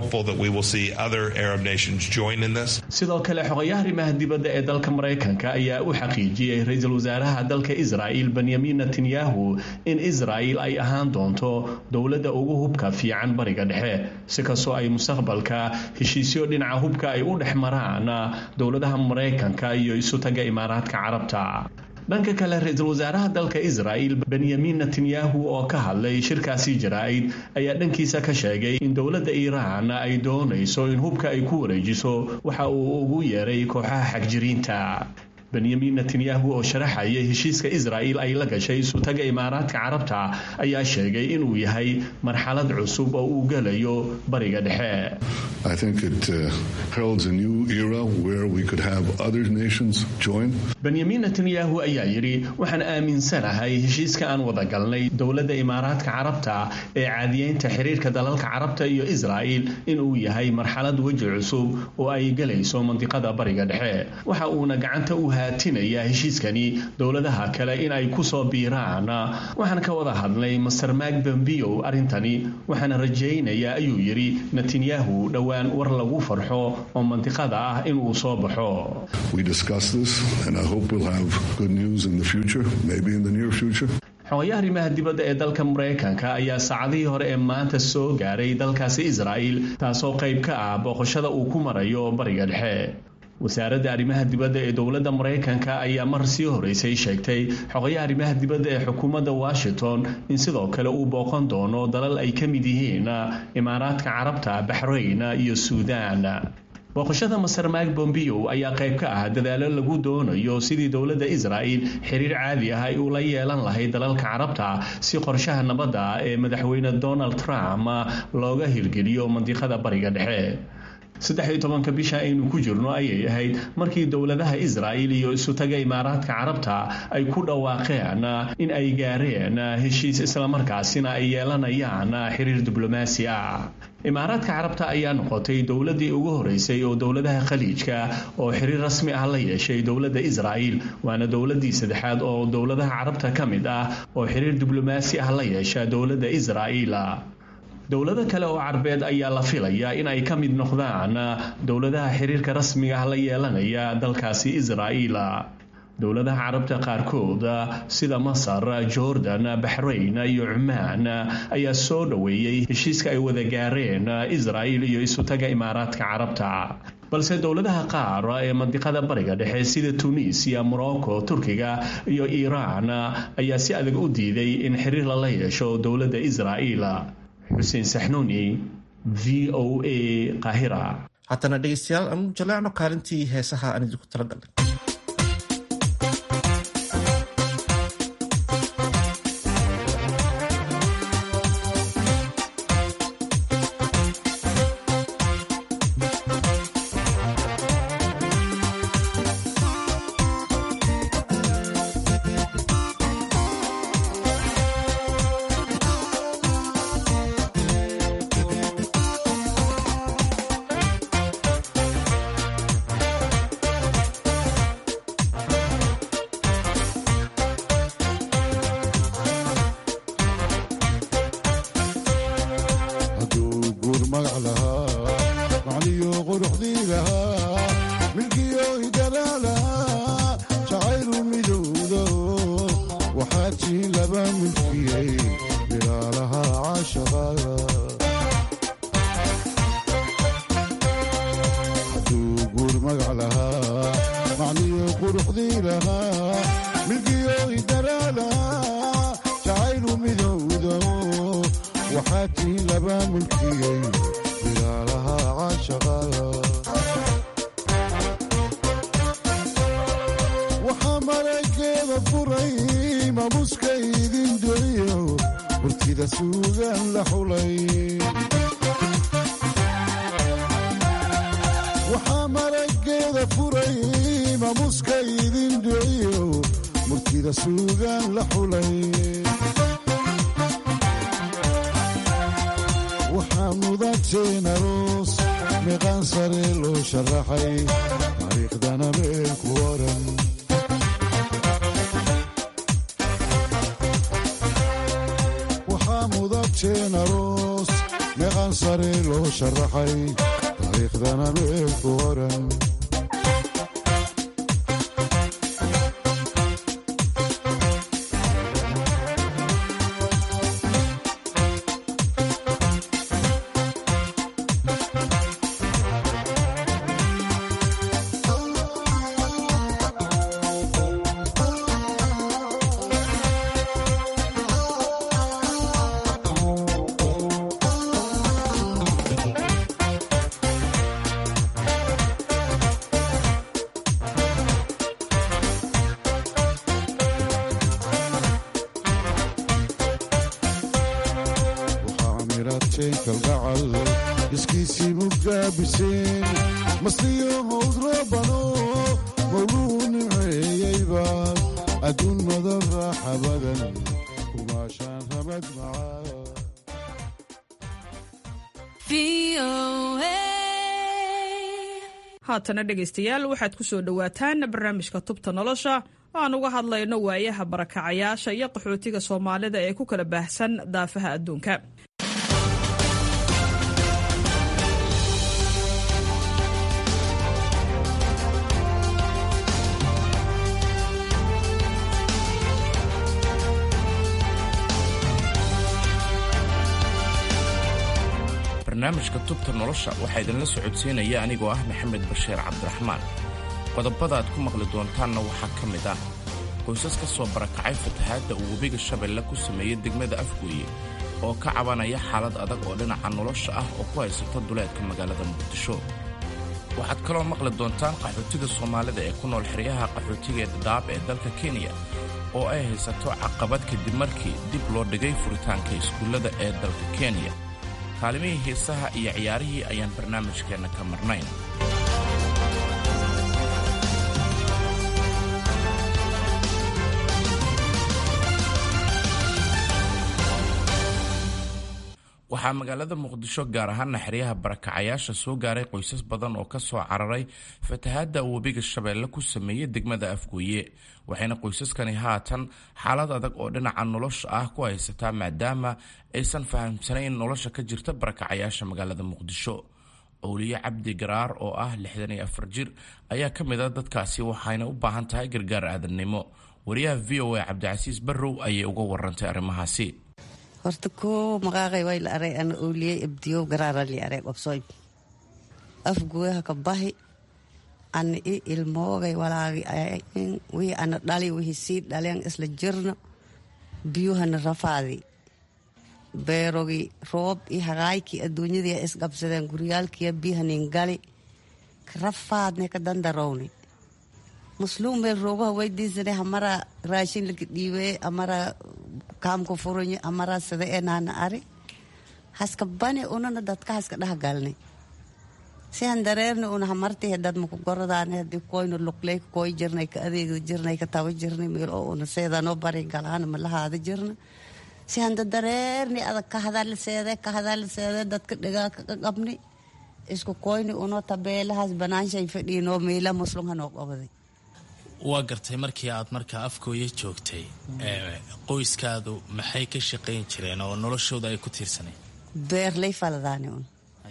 S11: sidoo kale xogayaha arrimaha dibadda ee dalka maraykanka ayaa u xaqiijiyey ra-iisul wasaaraha dalka israa'il benyamin netanyahu in israa'il ay ahaan doonto dowladda ugu hubka fiican bariga dhexe si kastoo ay mustaqbalka heshiisyo dhinaca hubka ay u dhex maraan dowladaha maraykanka iyo isutaga imaaraadka carabta dhanka kale ra-iisul wasaaraha dalka israa'il benyamin netanyahu oo ka hadlay shirkaasi jaraa'id ayaa dhankiisa ka sheegay in dowladda iiraan ay doonayso in hubka ay ku wareejiso waxa uu ugu yeeray kooxaha xagjiriinta benyamin netanyahu oo sharaxaya heshiiska israa'il ay la gashay isutaga imaaraadka carabta ayaa sheegay inuu yahay marxalad cusub oo uu gelayo bariga dhexe benyamin netanyahu ayaa yidhi waxaan aaminsanahay heshiiska aan wada galnay dowladda imaaraadka carabta ee caadiyeynta xiriirka dalalka carabta iyo israa'il inuu yahay marxalad weji cusub oo ay gelayso mandiqada bariga dhexe waxa uuna gacanta u haatinayaa heshiiskani dowladaha kale in ay kusoo biiraan waxaan ka wada hadlay master mak bambiyow arrintani waxaana rajaynayaa ayuu yidhi netanyahu dhowaan war lagu farxo oo mandiqada ah inuu soo baxo xogayaha arrimaha dibadda ee dalka maraykanka ayaa saacadihii hore ee maanta soo gaaray dalkaasi israa'il taasoo qayb ka ah booqashada uu ku marayo bariga dhexe wasaaradda arrimaha dibadda ee dowladda maraykanka ayaa mar sii horeysay sheegtay xogayaha arrimaha dibadda ee xukuumadda washington in sidoo kale uu booqan doono dalal ay ka mid yihiin imaaraadka carabta baxrayn iyo suudaan booqashada maser mak bombiyow ayaa qayb ka ah dadaalo lagu doonayo sidii dowladda israa'il xiriir caadi ah ay ula yeelan lahayd dalalka carabta si qorshaha nabadda ee madaxweyne donald trump looga hirgeliyo mandiqada bariga dhexe saddex iyo tobanka bisha aynu ku jirno ayay ahayd markii dowladaha israa'il iyo isutaga imaaraadka carabta ay ku dhawaaqeen in ay gaareen heshiis islamarkaasina ay yeelanayaan xiriir diblomaasi ah imaaraadka carabta ayaa noqotay dowladii ugu horeysay oo dowladaha khaliijka oo xiriir rasmi ah la yeeshay dowladda israa'il waana dowladii saddexaad oo dowladaha carabta ka mid ah oo xiriir diblomaasi ah la yeesha dowladda israa'il dowlado kale oo carbeed ayaa la filayaa in ay ka mid noqdaan dowladaha xiriirka rasmiga ah la yeelanaya dalkaasi israa'il dowladaha carabta qaarkood sida masar jordan baxrayn iyo cumaan ayaa soo dhoweeyey heshiiska ay wada gaareen israa'il iyo isutaga imaaraadka carabta balse dowladaha qaar ee mandiqada bariga dhexe sida tunisiya morocco turkiga iyo iiraan ayaa si adag u diiday in xiriir lala yeesho dowladda israa'il xuseen saxnuuni v o a qaahira
S2: haddana dhegeystayaal aanu jaleecno kaalintii heesaha aan idinku talagalnay
S13: muujeen kalgacal iskiisii mugaabiseen masliyo howd rabano mawluu niceeyeyba adduun madan raaxa badan kumaashaan rabad macaa
S14: haatana dhegaystayaal waxaad ku soo dhowaataan barnaamijka tubta nolosha oo aan uga hadlayno waayaha barakacayaasha iyo qaxootiga soomaalida ee ku kala baahsan daafaha adduunka
S8: barnaamijka tubta nolosha waxaa idinla socodsiinaya anigoo ah maxamed bashiir cabdiraxmaan qodobada aad ku maqli doontaanna waxaa ka mid ah qoysas ka soo barakacay fatahaadda uu webiga shabeelle ku sameeyey degmada afgooye oo ka cabanaya xaalad adag oo dhinaca nolosha ah oo ku haysata duleedka magaalada muqdisho waxaad kaloo maqli doontaan qaxootiga soomaalida ee ku nool xeryaha qaxootiga ee dadaab ee dalka kenya oo ay haysato caqabad kadib markii dib loo dhigay furitaanka iskuullada ee dalka kenya kaalimihii heesaha iyo ciyaarihii ayaan barnaamijkeenna ka marnayn waxaa magaalada muqdisho gaar ahaana xeryaha barakacayaasha soo gaaray qoysas badan oo ka soo cararay fatahaadda uu webiga shabeelle ku sameeyey degmada afgooye waxayna qoysaskani haatan xaalad adag oo dhinaca nolosha ah ku haysataa maadaama aysan fahamsanayn nolosha ka jirta barakacayaasha magaalada muqdisho owliye cabdi garaar oo ah lixdan iyo afar jir ayaa ka mid a dadkaasi waxayna u baahan tahay gargaar aadannimo wariyaha v o a cabdicasiis barrow ayay uga warantay arrimahaasi
S15: horta koo maqaaqay way la aray ana ooliyey abdiyow garaara li aray qabsoy afgooyaha ka bahi ana i ilmoogay walaagi wii ana dhali wixii sii dhaleen isla jirno biyuhana rafaadi beerogi roob i haqaaykii adduunyadii isqabsadeen guryaalkiya biyahanin gali rafaadne ka dandarowni musluum meel roogaha weydiisane hamara raashin laka dhiibee amara kaamka furanyo amara sida enana ari haska bani unana dadka haska dhahgalni sihan dareerni una hamartihe dad maku goradaane hadii koyna luqley koy jirnay ka adeegda jirnay ka taba jirnay meel oo una seedanoo bari galaana malahaada jirna sihanda dareerni adag ka hadalseede ka hadalseede dadka dhigaa ka qabni isku koyni unoo tabeelahaas banaanshay fadhiinoo meela muslumhanoo qabaday
S16: waa gartay markii aad markaa afgooya joogtay qoyskaadu maxay ka shaqayn jireen oo noloshooda ay ku tiirsaneen
S15: beerlay faladaani un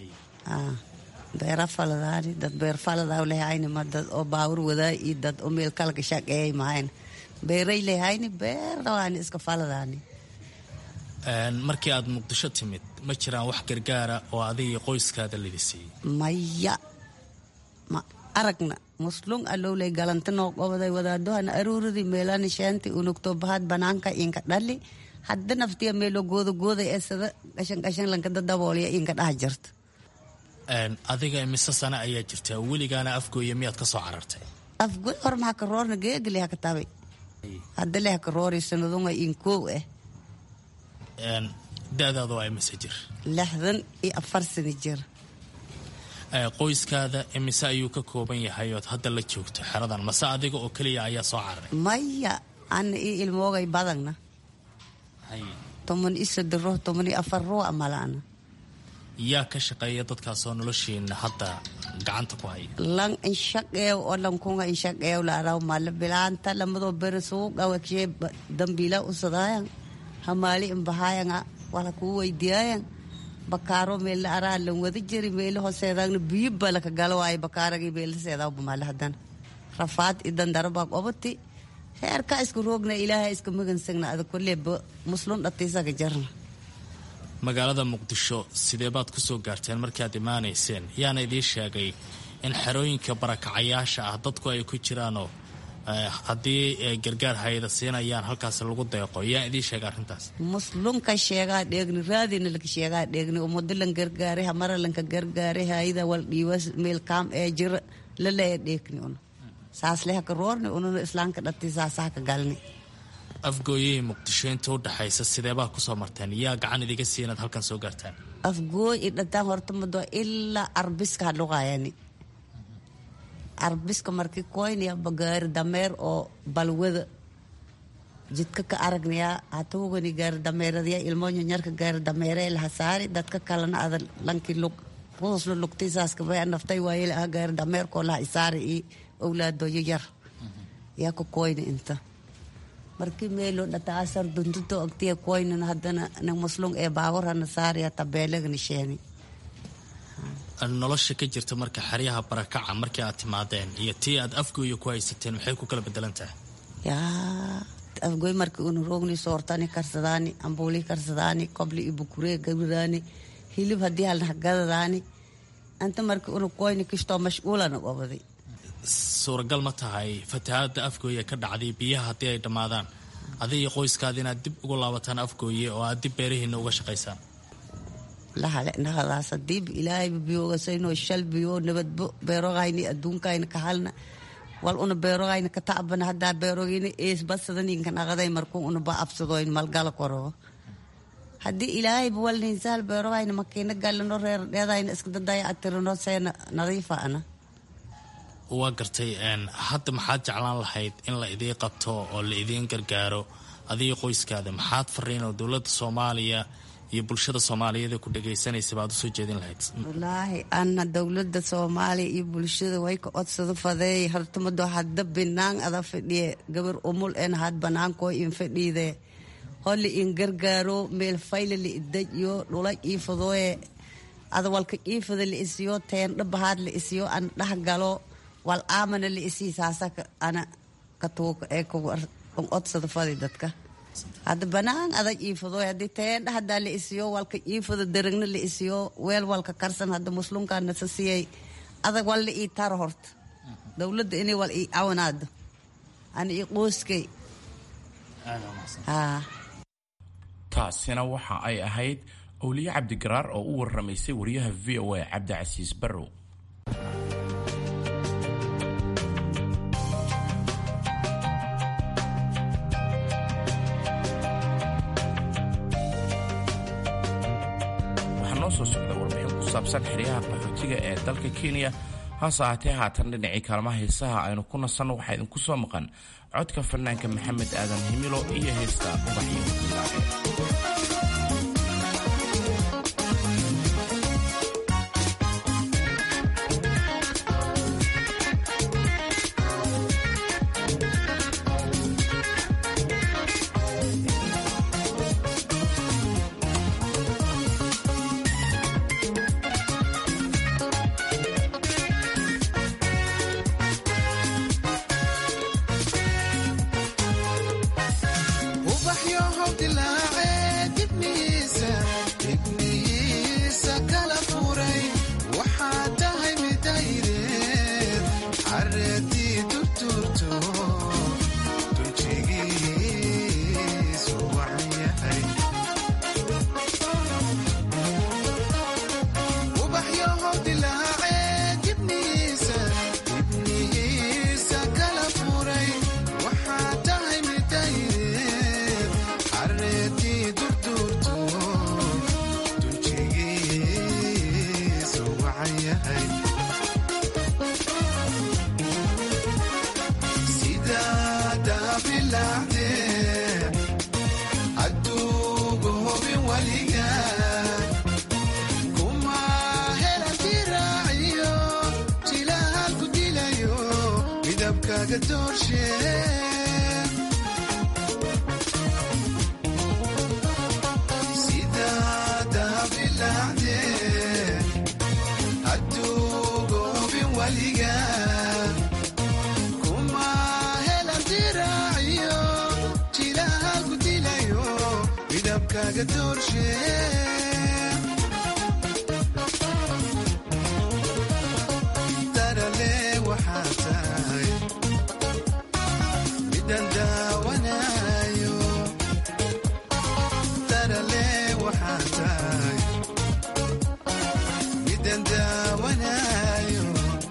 S15: beera faladaani dad beer faladaw lehayni ma dad oo baawur wadaa iyo dad oo meel kalka shaqeeyay mahayn beeray lehayni beerdawaani iska faladaani
S16: markii aad muqdisho timid ma jiraan wax gargaara oo adigii qoyskaada lidi siiyey
S15: maya ma aragna muslum alowley galantinoo qobaday wadaadohana aruuridi meelani sheenti unugto bahad banaanka inka dhali hadda naftiya meelo goodagooday ee sada qashan qashan lankada daboolya inka dhaha jirta
S16: adiga imise sane ayaa jirta weligaana afgooya miyaad ka soo carartay
S15: afgooy hor maha ka roorna geegli haka tabay hadda leh ka roori sanadunga inkoow eh
S16: da-daadu waa imise jir
S15: lixdan iyo afar sani jir
S16: qoyskaada imise ayuu ka kooban yahay ood hadda la joogto xeradan mase adiga oo keliya ayaa soo cararay
S15: maya ana io ilmoogay badagna toman i saddex ruux toman iyo afar ruux amalaana
S16: yaa ka shaqeeya dadkaasoo noloshiina hadda gacanta ku haya
S15: lan inshaqeew oo lankunga inshaqeew laaraw mala bilaanta lamadoo bere suuqa wakshee dambiila usadaayan hamaali imbahayanga wala kuu weydiyaayan bakaaro meela araa lan wada jeri meela hooseedaagna biyo balaka galo waayo bakaaragii meela seedaawba mala hadana rafaad idan darabaa qobati heerka iska roogna ilaahay iska magansagna ada koleba muslum dhatiisaga jarna
S16: magaalada muqdisho sidee baad ku soo gaarteen markaad imaanayseen yaana idii sheegay in xerooyinka barakacayaasha ah dadku ay ku jiraanoo haddii gargaar hayada siinayaan halkaas lagu deeqo yaa idii sheega arrintaas
S15: muslumka sheegaa dheegni raadina laka sheegaa dheegni umado lan gargaare hamara lanka gargaare hayada wal dhiiba meel kaam ee jira lalaya dheegni una saas leh ka roorni ununa islaamka dhati saasaa ka galni
S16: afgooyihii muqdisho inta u dhaxaysa sideebaa kusoo marteen yaa gacan idiga siiya inaad halkan soo gaartaan
S15: afgooy idhataan horta mado ilaa arbiska hadhuqayani arbiska markii koynayaba gaari dameer oo balwada jidka ka aragnayaa hatugani gaari dameeradya ilmo nyanyarka gaari dameere laha saari dadka kalena ada lankii lug ruusla lugtiisaaskabaa naftay waayela ah gaari dameerkoo laha isaari iyo owlaadoyo yar yaa ka koyna inta markii meelo dhata asar duntuto agtiya koynan haddana nag maslung ee baawarhana saariya tabeelagani sheeni
S16: nolosha ka jirta marka xeryaha barakaca markii aad timaadeen iyo tii aad afgooya ku haysateen maxay ku kala bedelan tahay
S15: yaa afgoy markii una roogni soortani karsadaani ambuuli karsadaani kobli iyo bukuree gabiraani hilib haddii halna hagadadaani anta markii una koyni kistoo mashquulana obaday
S16: suuragal ma tahay fatahaada afgooye ka dhacday biyaha haddii ay dhammaadaan adiga iyo qoyskaada inaad dib ugu laabataan afgooye oo aad dib beerihiina uga shaqaysaan
S15: lahale nahadaas hadiiba ilaahayba biyoogasaynoo shal biyo nabadbo beerogayni adduunkayna ka halna wal una beerogayna ka ta'bana haddaa beerogayna ees basadaninka naqaday markuu una ba absadoyn malgala koro haddii ilaahayba walninsaal beerogayna makiina galino reer dheedayna iska dadaya atirino seena nadiifa ana
S16: waa gartay hadda maxaad jeclaan lahayd in la idiin qabto oo la idiin gargaaro adiga qoyskaada maxaad fariin oo dowladda soomaaliya iyo bulshada soomaaliyeed ku dhagaysanaysa baad usoo jeedin lahayd
S15: wallaahi ana dowladda soomaaliya iyo bulshada way ka codsado fadeey hortamado hadda binaan ada fadhiye gabar umul en had banaankoo in fadhiide holle in gargaaro meel fayle la idajiyo dhula iifadooye ada walka iifada la isiyo teendha bahaad la isiyo an dhax galo wal aamana la isii saasaka ana katuuka ee codsado fadi dadka hadda banaan adag iifado haddii teendha haddaa la isiyo walka iifado daragna la isiyo weel walka karsan hadda muslimkaana sasiyay adag wal la ii taro horta dowladda inay wal ii awanaado ana ii qooskay
S8: taasina waxa ay ahayd owliye cabdigaraar oo u waramaysay wariyaha v o a cabdicasiis barrow soo socda warbixin ku saabsan xeryaha qaxootiga ee dalka kenya hase ahaatee haatan dhinacii kaalmaha heesaha aynu ku nasanno waxaa idinku soo maqan codka fanaanka maxamed aadan himilo iyo heesta ubaxyo dilaace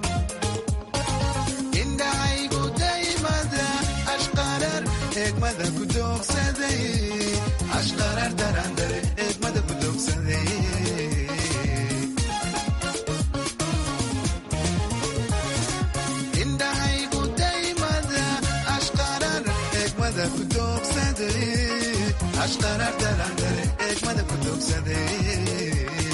S17: Mother ku doogsaday ashqaraar daraandare eegmada ku doogsaday indhahaygu daymada ashqaraar eegmada ku doogsaday ashqaraar daraandare eegmada ku doogsaday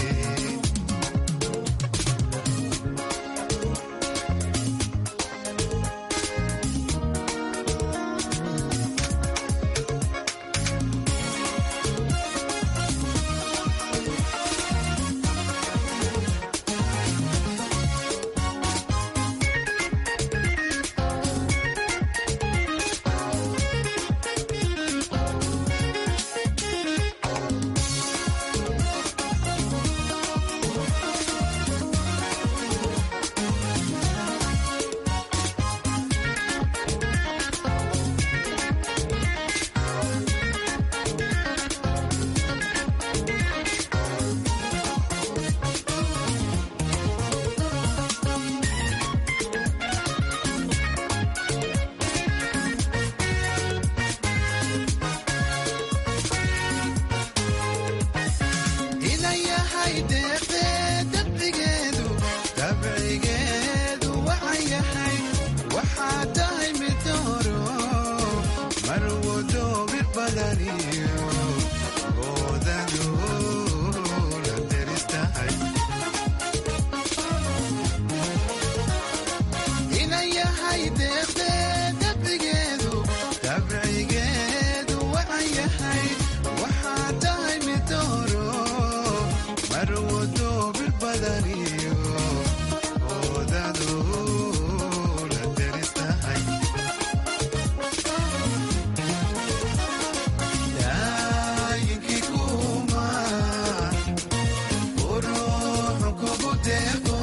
S17: inayahay deeqee dabcigeedu dabcigeedu waxa yahay waxaa tahay mid dooro marwadoobi badaniyo oodadu la deristahay inayahay deeqee dabcigeedu dabcigeedu waxa yahay waxaa tahay mid dooro marwadoobi badaniyo oodadu la deristahay daayinkii kuma uruuxu kugu deeqo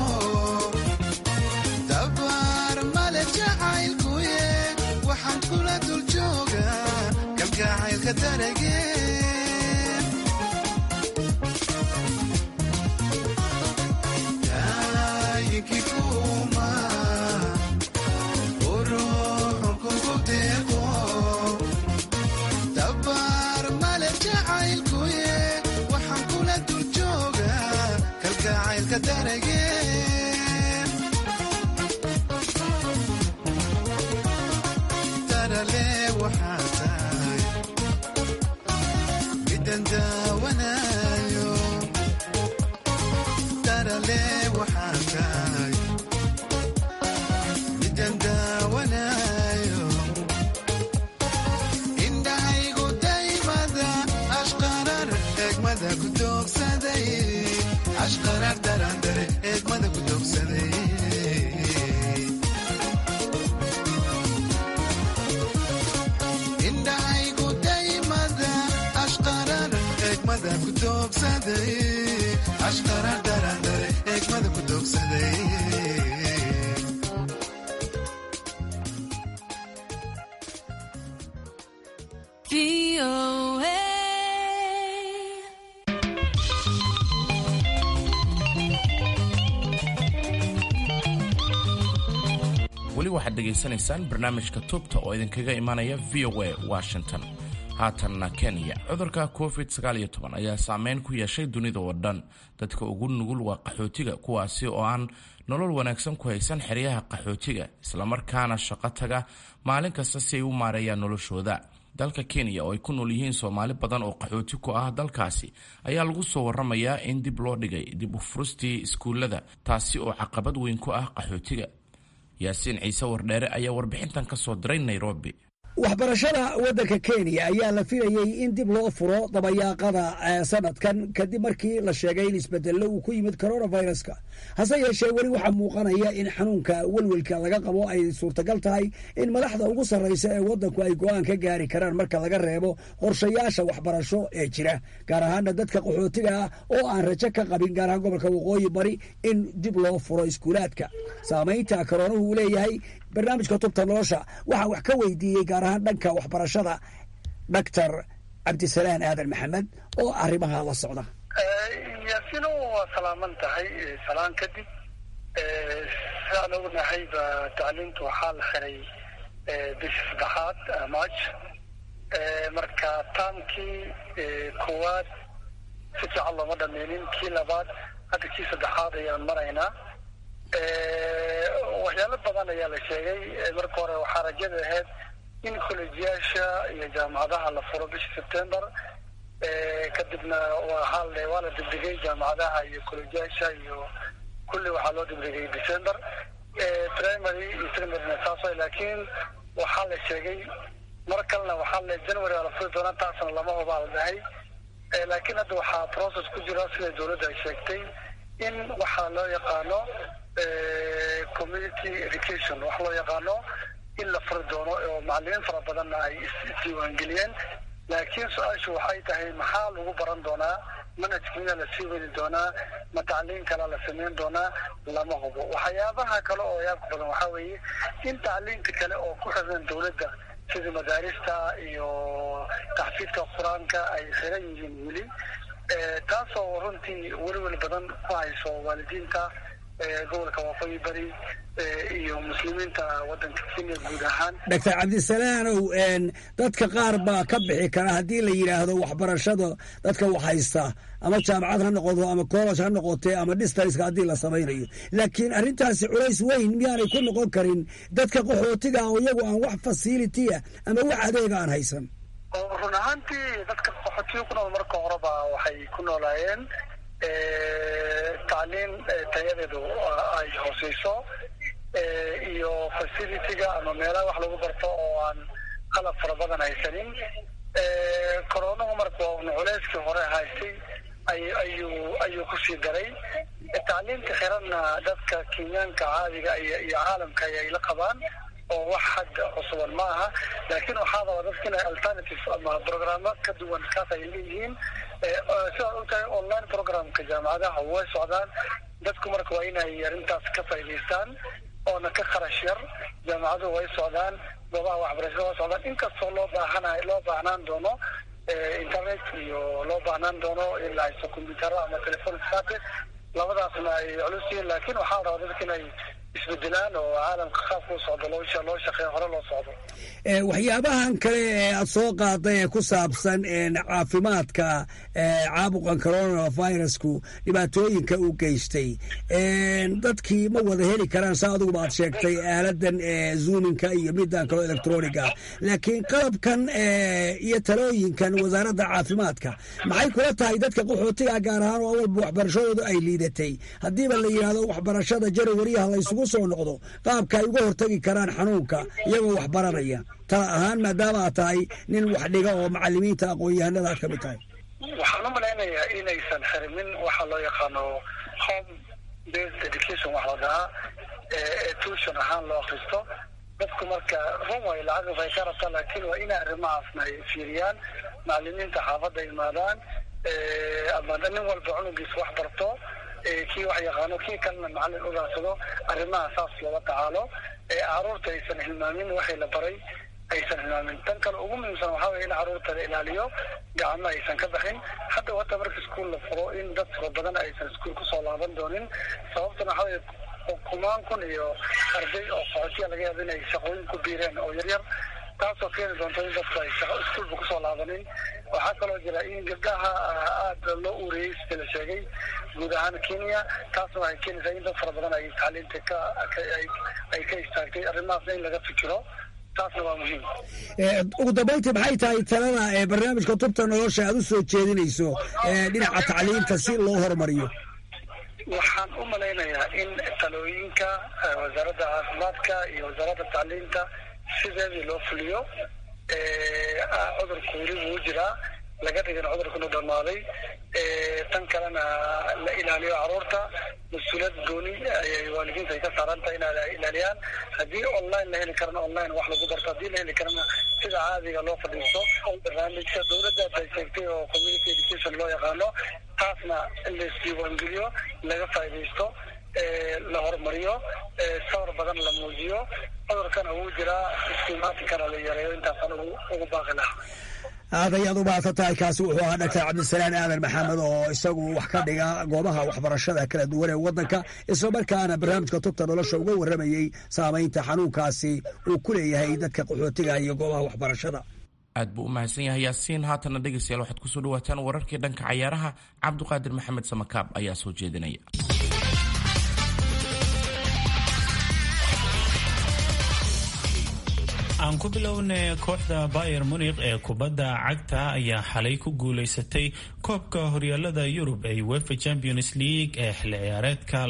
S17: dabaar male jacaylkuye waxaan kula dul joogaa kalgacaylka daragee daayinkii kuma uruuxu kugu deeqo dabaar male jacaylkuye waxaan kula dul joogaa kalgacaylka daragee darale waxaa tahay midan daawanayo darale waxaa tahay midan daawanayo indhahaygu daymada ashqarar eegmada ku doogsaday ashqarar darandare eegmada ku doogsaday indhahaygu daymada ashqarar eegmada ku doogsaday ashqarar darandare eegmada ku doogsaday
S8: weli waxaad dhegaysanaysaan barnaamijka tubta oo idinkaga imanaya v o a washington haatanna kenya cudurka covid ayaa saameyn ku yeeshay dunida oo dhan dadka ugu nugul waa qaxootiga kuwaasi oo aan nolol wanaagsan ku haysan xeryaha qaxootiga islamarkaana shaqo taga maalin kasta si ay u maareeyaan noloshooda dalka kenya oo ay ku nool yihiin soomaali badan oo qaxooti ku ah dalkaasi ayaa lagu soo waramayaa in dib loo dhigay dib u furustii iskuullada taasi oo caqabad weyn ku ah qaxootiga yaasiin ciise wardheere ayaa warbixintan ka soo diray nairobi
S18: waxbarashada waddanka kenya ayaa la filayey in dib loo furo dabayaaqada sanadkan kadib markii la sheegay in isbedello uu ku yimid coronaviruska hase yeeshee weli waxaa muuqanaya in xanuunka welwelka laga qabo ay suurtagal tahay in madaxda ugu sarraysa ee waddanku ay go'aan ka gaari karaan marka laga reebo qorshayaasha waxbarasho ee jira gaar ahaana dadka qaxootiga ah oo aan rajo ka qabin gaar ahaan gobolka waqooyi bari in dib loo furo iskuulaadka saamaynta koroonuhu uu leeyahay barnaamijka tubta nolosha waxaa wax ka weydiiyey gaar ahaan dhanka waxbarashada doctor cabdisalaan aadan maxamed oo arrimaha la socda
S19: yaasino waa salaaman tahay salaan kadib sidaan ognahay ba tacliintu waxaa la xiray bisha saddexaad march marka taamkii koowaad si fiican looma dhameynin kii labaad hadda kii saddexaad ayaan maraynaa waxyaalo badan ayaa la sheegay marka hore waxaa rajada ahayd in kolejyaasha iyo jaamacadaha la furo bishii september kadibna waa hal waa la degdegay jaamacadaha iyo kolejyaasha iyo kulli waxaa loo degdegay december primary iyo secondaryna saaso laakiin waxaa la sheegay mar kalena waxaa la january waa la furi doonaa taasna lama hubaa la dhahay laakiin hadda waxaa process ku jira sida dowladda ay sheegtay in waxaa loo yaqaano community education wax loo yaqaano in la furi doono oo macalimiin fara badanna ay isdiiwaangeliyeen laakiin su-aashu waxay tahay maxaa lagu baran doonaa manhajka miyaa lasii wadi doonaa ma tacliin kalea la sameyn doonaa lama hubo waxyaabaha kale oo yaabka badan waxaa weeye in tacliinta kale oo ku xiran dowladda sida madaarista iyo taxfiidka qur-aanka ay xiran yihiin weli taasoo runtii welwel badan ku hayso waalidiinta gobolka waqooyi bari iyo muslimiinta wadanka kenya guud ahaan
S18: doctor cabdisalaanow dadka qaar baa ka bixi kara haddii la yidhaahdo waxbarashada dadka wax haysta ama jaamacad ha noqoto ama college ha noqotee ama distanska haddii la samaynayo laakiin arrintaasi culays weyn miyaanay ku noqon karin dadka qaxootiga oo iyagu aan wax fasilitya ama wax adeega aan haysan
S19: run ahaantii dadka qaxootiga ku nool marka horeba waxay ku noolaayeen tacliin tayadeedu ay hooseyso iyo facilitiga ama meelaha wax lagu barto oo aan qalab fara badan haysanin coronahu marka waa culeyskii hore haystay ayuu ayuu kusii daray tacliinta xiranna dadka kenyaanka caadiga iyo caalamka ayay la qabaan oo wax hadda cusuban ma aha laakiin waxaa raba dadka inay alternative ama programo ka duwan kaas ay leeyihiin sidaad ogtahay online programka jaamacadaha way socdaan dadku marka waa inay arrintaas ka faa'idaystaan oona ka kharash yar jaamacaduhu way socdaan goobaha waxbarashada way socdaan inkastoo loo baahanayo loo baahnaan doono internet iyo loo baahnaan doono in la haysto combyutaro ama telefon saate labadaasna ay culus yihiin laakiin waxaa rabaa dadka inay isbedelaan oo caalamka qaabka u socdo loo loo shaqeeyo hore loo socdo
S18: waxyaabahan kale ee aad soo qaaday ee ku saabsan caafimaadka caabuqan coronavirusku dhibaatooyinka uu geystay dadkii ma wada heli karaan saa adiguba aad sheegtay aaladan zoominka iyo midan kaleo electroniga laakiin qalabkan iyo talooyinkan wasaaradda caafimaadka maxay kula tahay dadka qaxootiga gaar ahaan oo awalba waxbarashadooda ay liidatay haddiiba la yidhaahdo waxbarashada janawariyaha laysugu soo noqdo qaabka ay uga hortagi karaan xanuunka iyagoo wax baranaya tala ahaan maadaama aad tahay nin wax dhiga oo macalimiinta aqoon-yahanada aad ka mid tahay
S19: waxaan u malaynayaa inaysan xirimin waxa loo yaqaano home based education wax la dhahaa ee tuition ahaan loo akristo dadku marka run way lacag way ka rabtaa laakiin waa inay arrimahaasna ay fiiriyaan macalimiinta xaafadda imaadaan ama nin walba cunugiisa wax barto kii wax yaqaano kii kalena macalin u raadsado arrimaha saas looga tacaalo caruurta aysan hilmaamin waxay la baray aysan hilmaamin tan kale ugu muhiimsan waxaa weye in caruurta la ilaaliyo gacmo aysan ka baxin hadda hata marka iskuol la furo in dad fara badan aysan iskuol kusoo laaban doonin sababtuna waxaa weye kumaan kun iyo arday oo qaxootiya laga yaaba inay shaqooyin ku biireen oo yaryar taasoo keeni doonto in dadku ay iskuolba kusoo laabanin waxaa kaloo jira in gabdhaha aada loo uuriyey sida la sheegay guud ahaan kenya taasna waxay keenaysaa in dad fara badan ay tacliinta ka ay ka istaagtay arrimahaasna in laga fikiro taasna waa muhiim
S18: ugu dambayntii maxay tahay talada ee barnaamijka tubta nolosha aad u soo jeedinayso dhinaca tacliinta si loo horumariyo
S19: waxaan u malaynayaa in talooyinka wasaaradda caafimaadka iyo wasaaradda tacliinta sideedii loo fuliyo cudurku weli wuu jiraa laga dhigin cudurkanu dhamaaday tan kalena la ilaaliyo caruurta mas-uuliyad gooni ayay waalidiinta ay ka saarantahay inay ilaaliyaan haddii online la heli karana online wax lagu barto haddii la heli karana sida caadiga loo fadhiisto barnaamijka dowladda ay sheegtay oo community education loo yaqaano taasna in la isdiiwaangeliyo laga faa'iidaysto la horumariyo sawir badan la muujiyo cudurkana wuu jiraa istimaatikana la yareeyo intaasaan ugu baaqi lahaa
S18: aad ayaad u mahadsan tahay kaasi wuxuu ahaa dhaktar cabdisalaan aadan maxamed oo isagu wax ka dhiga goobaha waxbarashada kala duwan ee waddanka islamarkaana barnaamijka tubta nolosha uga warramayey saamaynta xanuunkaasi uu ku leeyahay dadka qaxootiga iyo goobaha waxbarashada
S8: aad buu u mahadsan yahay yaasiin haatana dhegaystayaal waxaad kusoo dhawaataan wararkii dhanka cayaaraha cabduqaadir maxamed samakaab ayaa soo jeedinaya
S20: aan ku bilownay kooxda bayer munikh ee kubadda cagta ayaa xalay ku guulaysatay koobka horyaalada yurub ee wefa champions league ee xilli ciyaareedka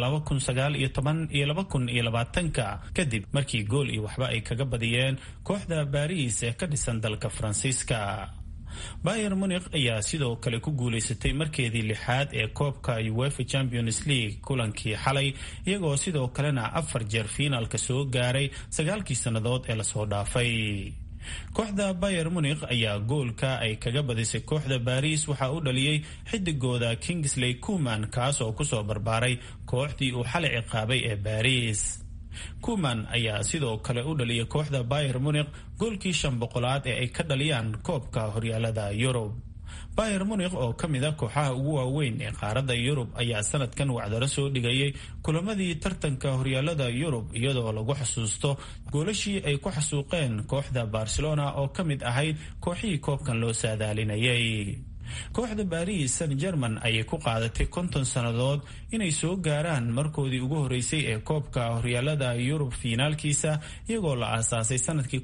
S20: iyo kadib markii gool iyo waxba ay kaga badiyeen kooxda baris ee ka dhisan dalka faransiiska bayer munikh ayaa sidoo kale ku guulaysatay markeedii lixaad ee koobka uefa champions league kulankii xalay iyagoo sidoo kalena afar jeer fiinaalka soo gaaray sagaalkii sannadood ee lasoo dhaafay kooxda bayer munikh ayaa goolka ay kaga badisay kooxda baris waxaa u dhaliyey xidigooda kingsley kuman kaas oo kusoo barbaaray kooxdii uu xalay ciqaabay ee baris kuman ayaa sidoo kale u dhaliyay kooxda bayer munikh goolkii shan boqolaad ee ay ka dhaliyaan koobka horyaalada yurub bayer munikh oo ka mid a kooxaha ugu waaweyn ee qaaradda yurub ayaa sanadkan wacdaro soo dhigayay kulamadii tartanka horyaalada yurub iyadoo lagu xusuusto goolashii ay ku xasuuqeen kooxda barcelona oo ka mid ahayd kooxihii koobkan loo saadaalinayay kooxda baris san german ayay ku qaadatay konton sannadood inay soo gaaraan markoodii ugu horeysay ee koobka horyaalada yurub fiinaalkiisa iyagoo la aasaasay sanadkii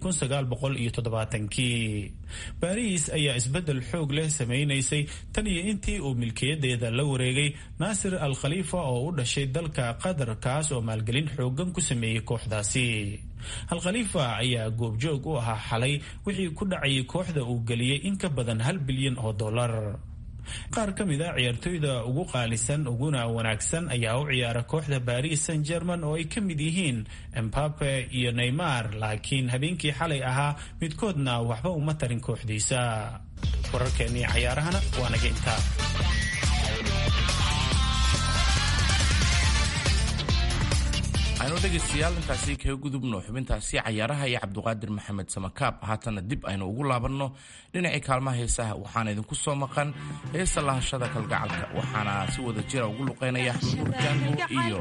S20: kii baris ayaa isbeddel xoog leh samaynaysay tan iyo intii uu milkiyadeeda la wareegay naasir al khaliifa oo u dhashay dalka qatar kaas oo maalgelin xoogan ku sameeyey kooxdaasi al-khaliifa ayaa goobjoog u ahaa xalay wixii ku dhacayay kooxda uu geliyey in ka badan hal bilyan oo dollar qaar ka mid a ciyaartooyda ugu qaalisan uguna wanaagsan ayaa u ciyaara kooxda baris san german oo ay ka mid yihiin embape iyo neymar laakiin habeenkii xalay ahaa midkoodna waxba uma tarin kooxdiisa wararkeennii cayaarahana waa naga intaa
S8: aynu dhegaystayaal intaasi kaga gudubno xubintaasi cayaaraha iyo cabduqaadir maxamed samakaab haatana dib aynu ugu laabanno dhinacii kaalmaha heesaha waxaana idinku soo maqan heesa lahashada kalgacalka waxaana si wada jira ugu luqeynaya axmed burkaango iyo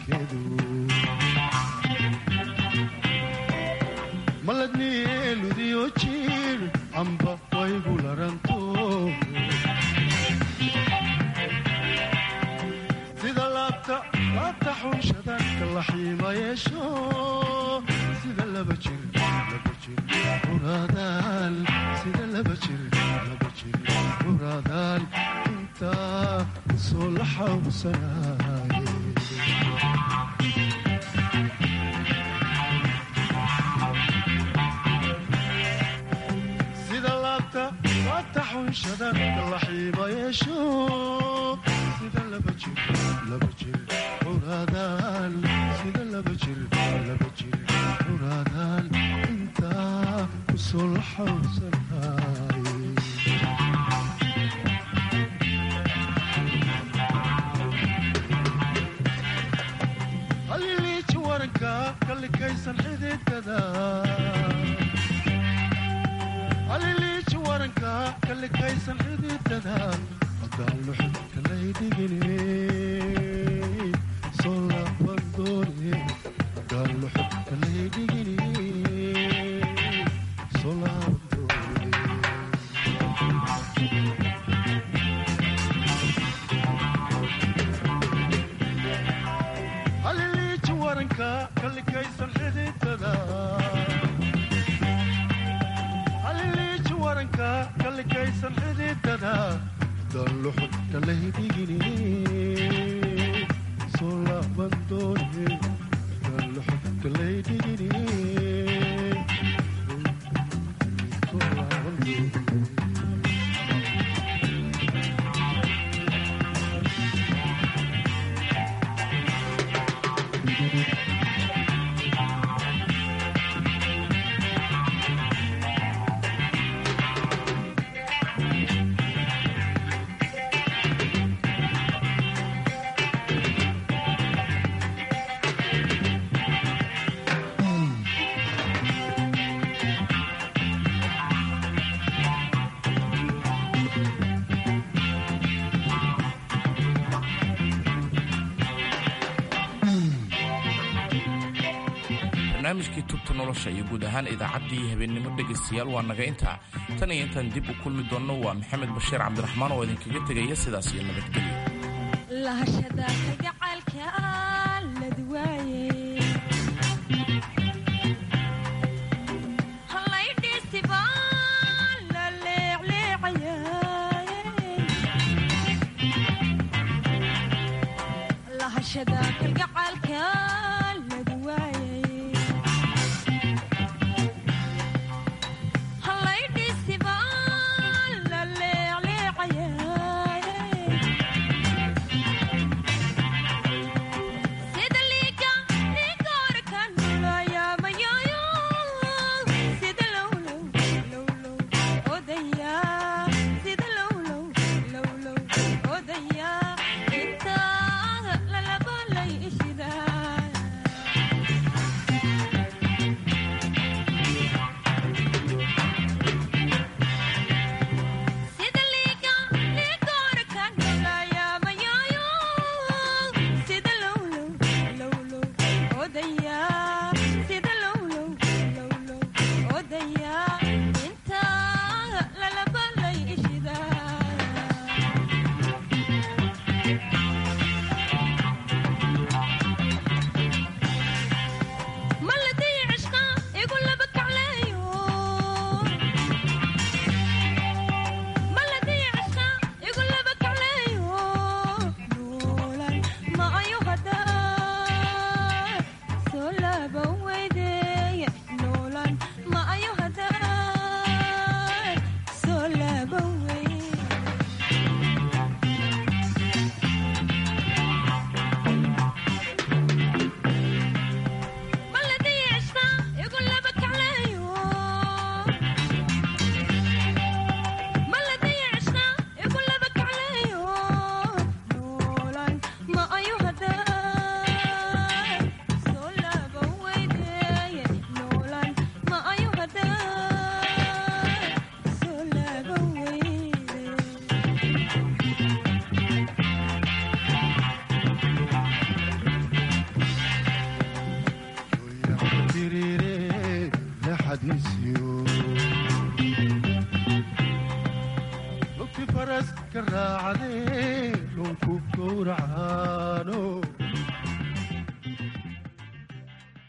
S13: laabkeedu maladnieludiyo jiir amba waygu laranto sida laabta laabta xunshadan kalaxiima yeesho sida laba jir laba jir uraadaan sida laba jir laba jir uraadaan intaa soo la xawsanaaye sida laabta laabta xunshadan kalaxiima yeesho sida laba jir laba jir uraadaan sida laba jir laba jir uraadaan intaa kusoo la xawsanaaye haliliiji waranka kalikaysan xididada haliliiji waranka kalikaysan xididada hadaan luxudka laydhigine soo laabandoone hadaan luxudka laydhigine soo laabandoone haliliiji waranka kalikaysan xididada haliliiji waranka kalikaysan xididada hadaan luxudka laydhigine soo laabandoone hadaan luxudka laydhigine soo laabandoone
S8: barnaamijkii tubta nolosha iyo guud ahaan idaacaddii habeennimo dhegaystayaal waa naga intaa tan iyo intaan dib u kulmi doonno waa maxamed bashiir cabdiraxmaan oo idinkaga tegaya sidaas iyo nabadgelyo
S21: lahashada kalgacalka lad waaye hallaydhiisiba la leecleecayaye lahashada kalgacalka lad waaye hallaydhiisiba la leecleecayaye sida liiga liiga orkan looyaamayoyo sida lowlow lowlow odaya sida lowlow lowlow odaya inta lalaba lay ishidaa sida liiga liiga orkan looyaamayoyo sida lowlow lowlow odaya sida lowlow lowlow odaya inta lalaba lay ishidaa maladii cishqa igu laba kacleeyo maladii cishqa igu laba kacleeyo nuulan ma ayu hadaa soo laba weydeeye nuulan ma ayu hadaa soo laba weyde maladii cishqa igu laba kacleeyo maladii cishqa igu laba kacleeyo nuulan ma ayu hadaa soo laba weydeeye
S13: adnisiyo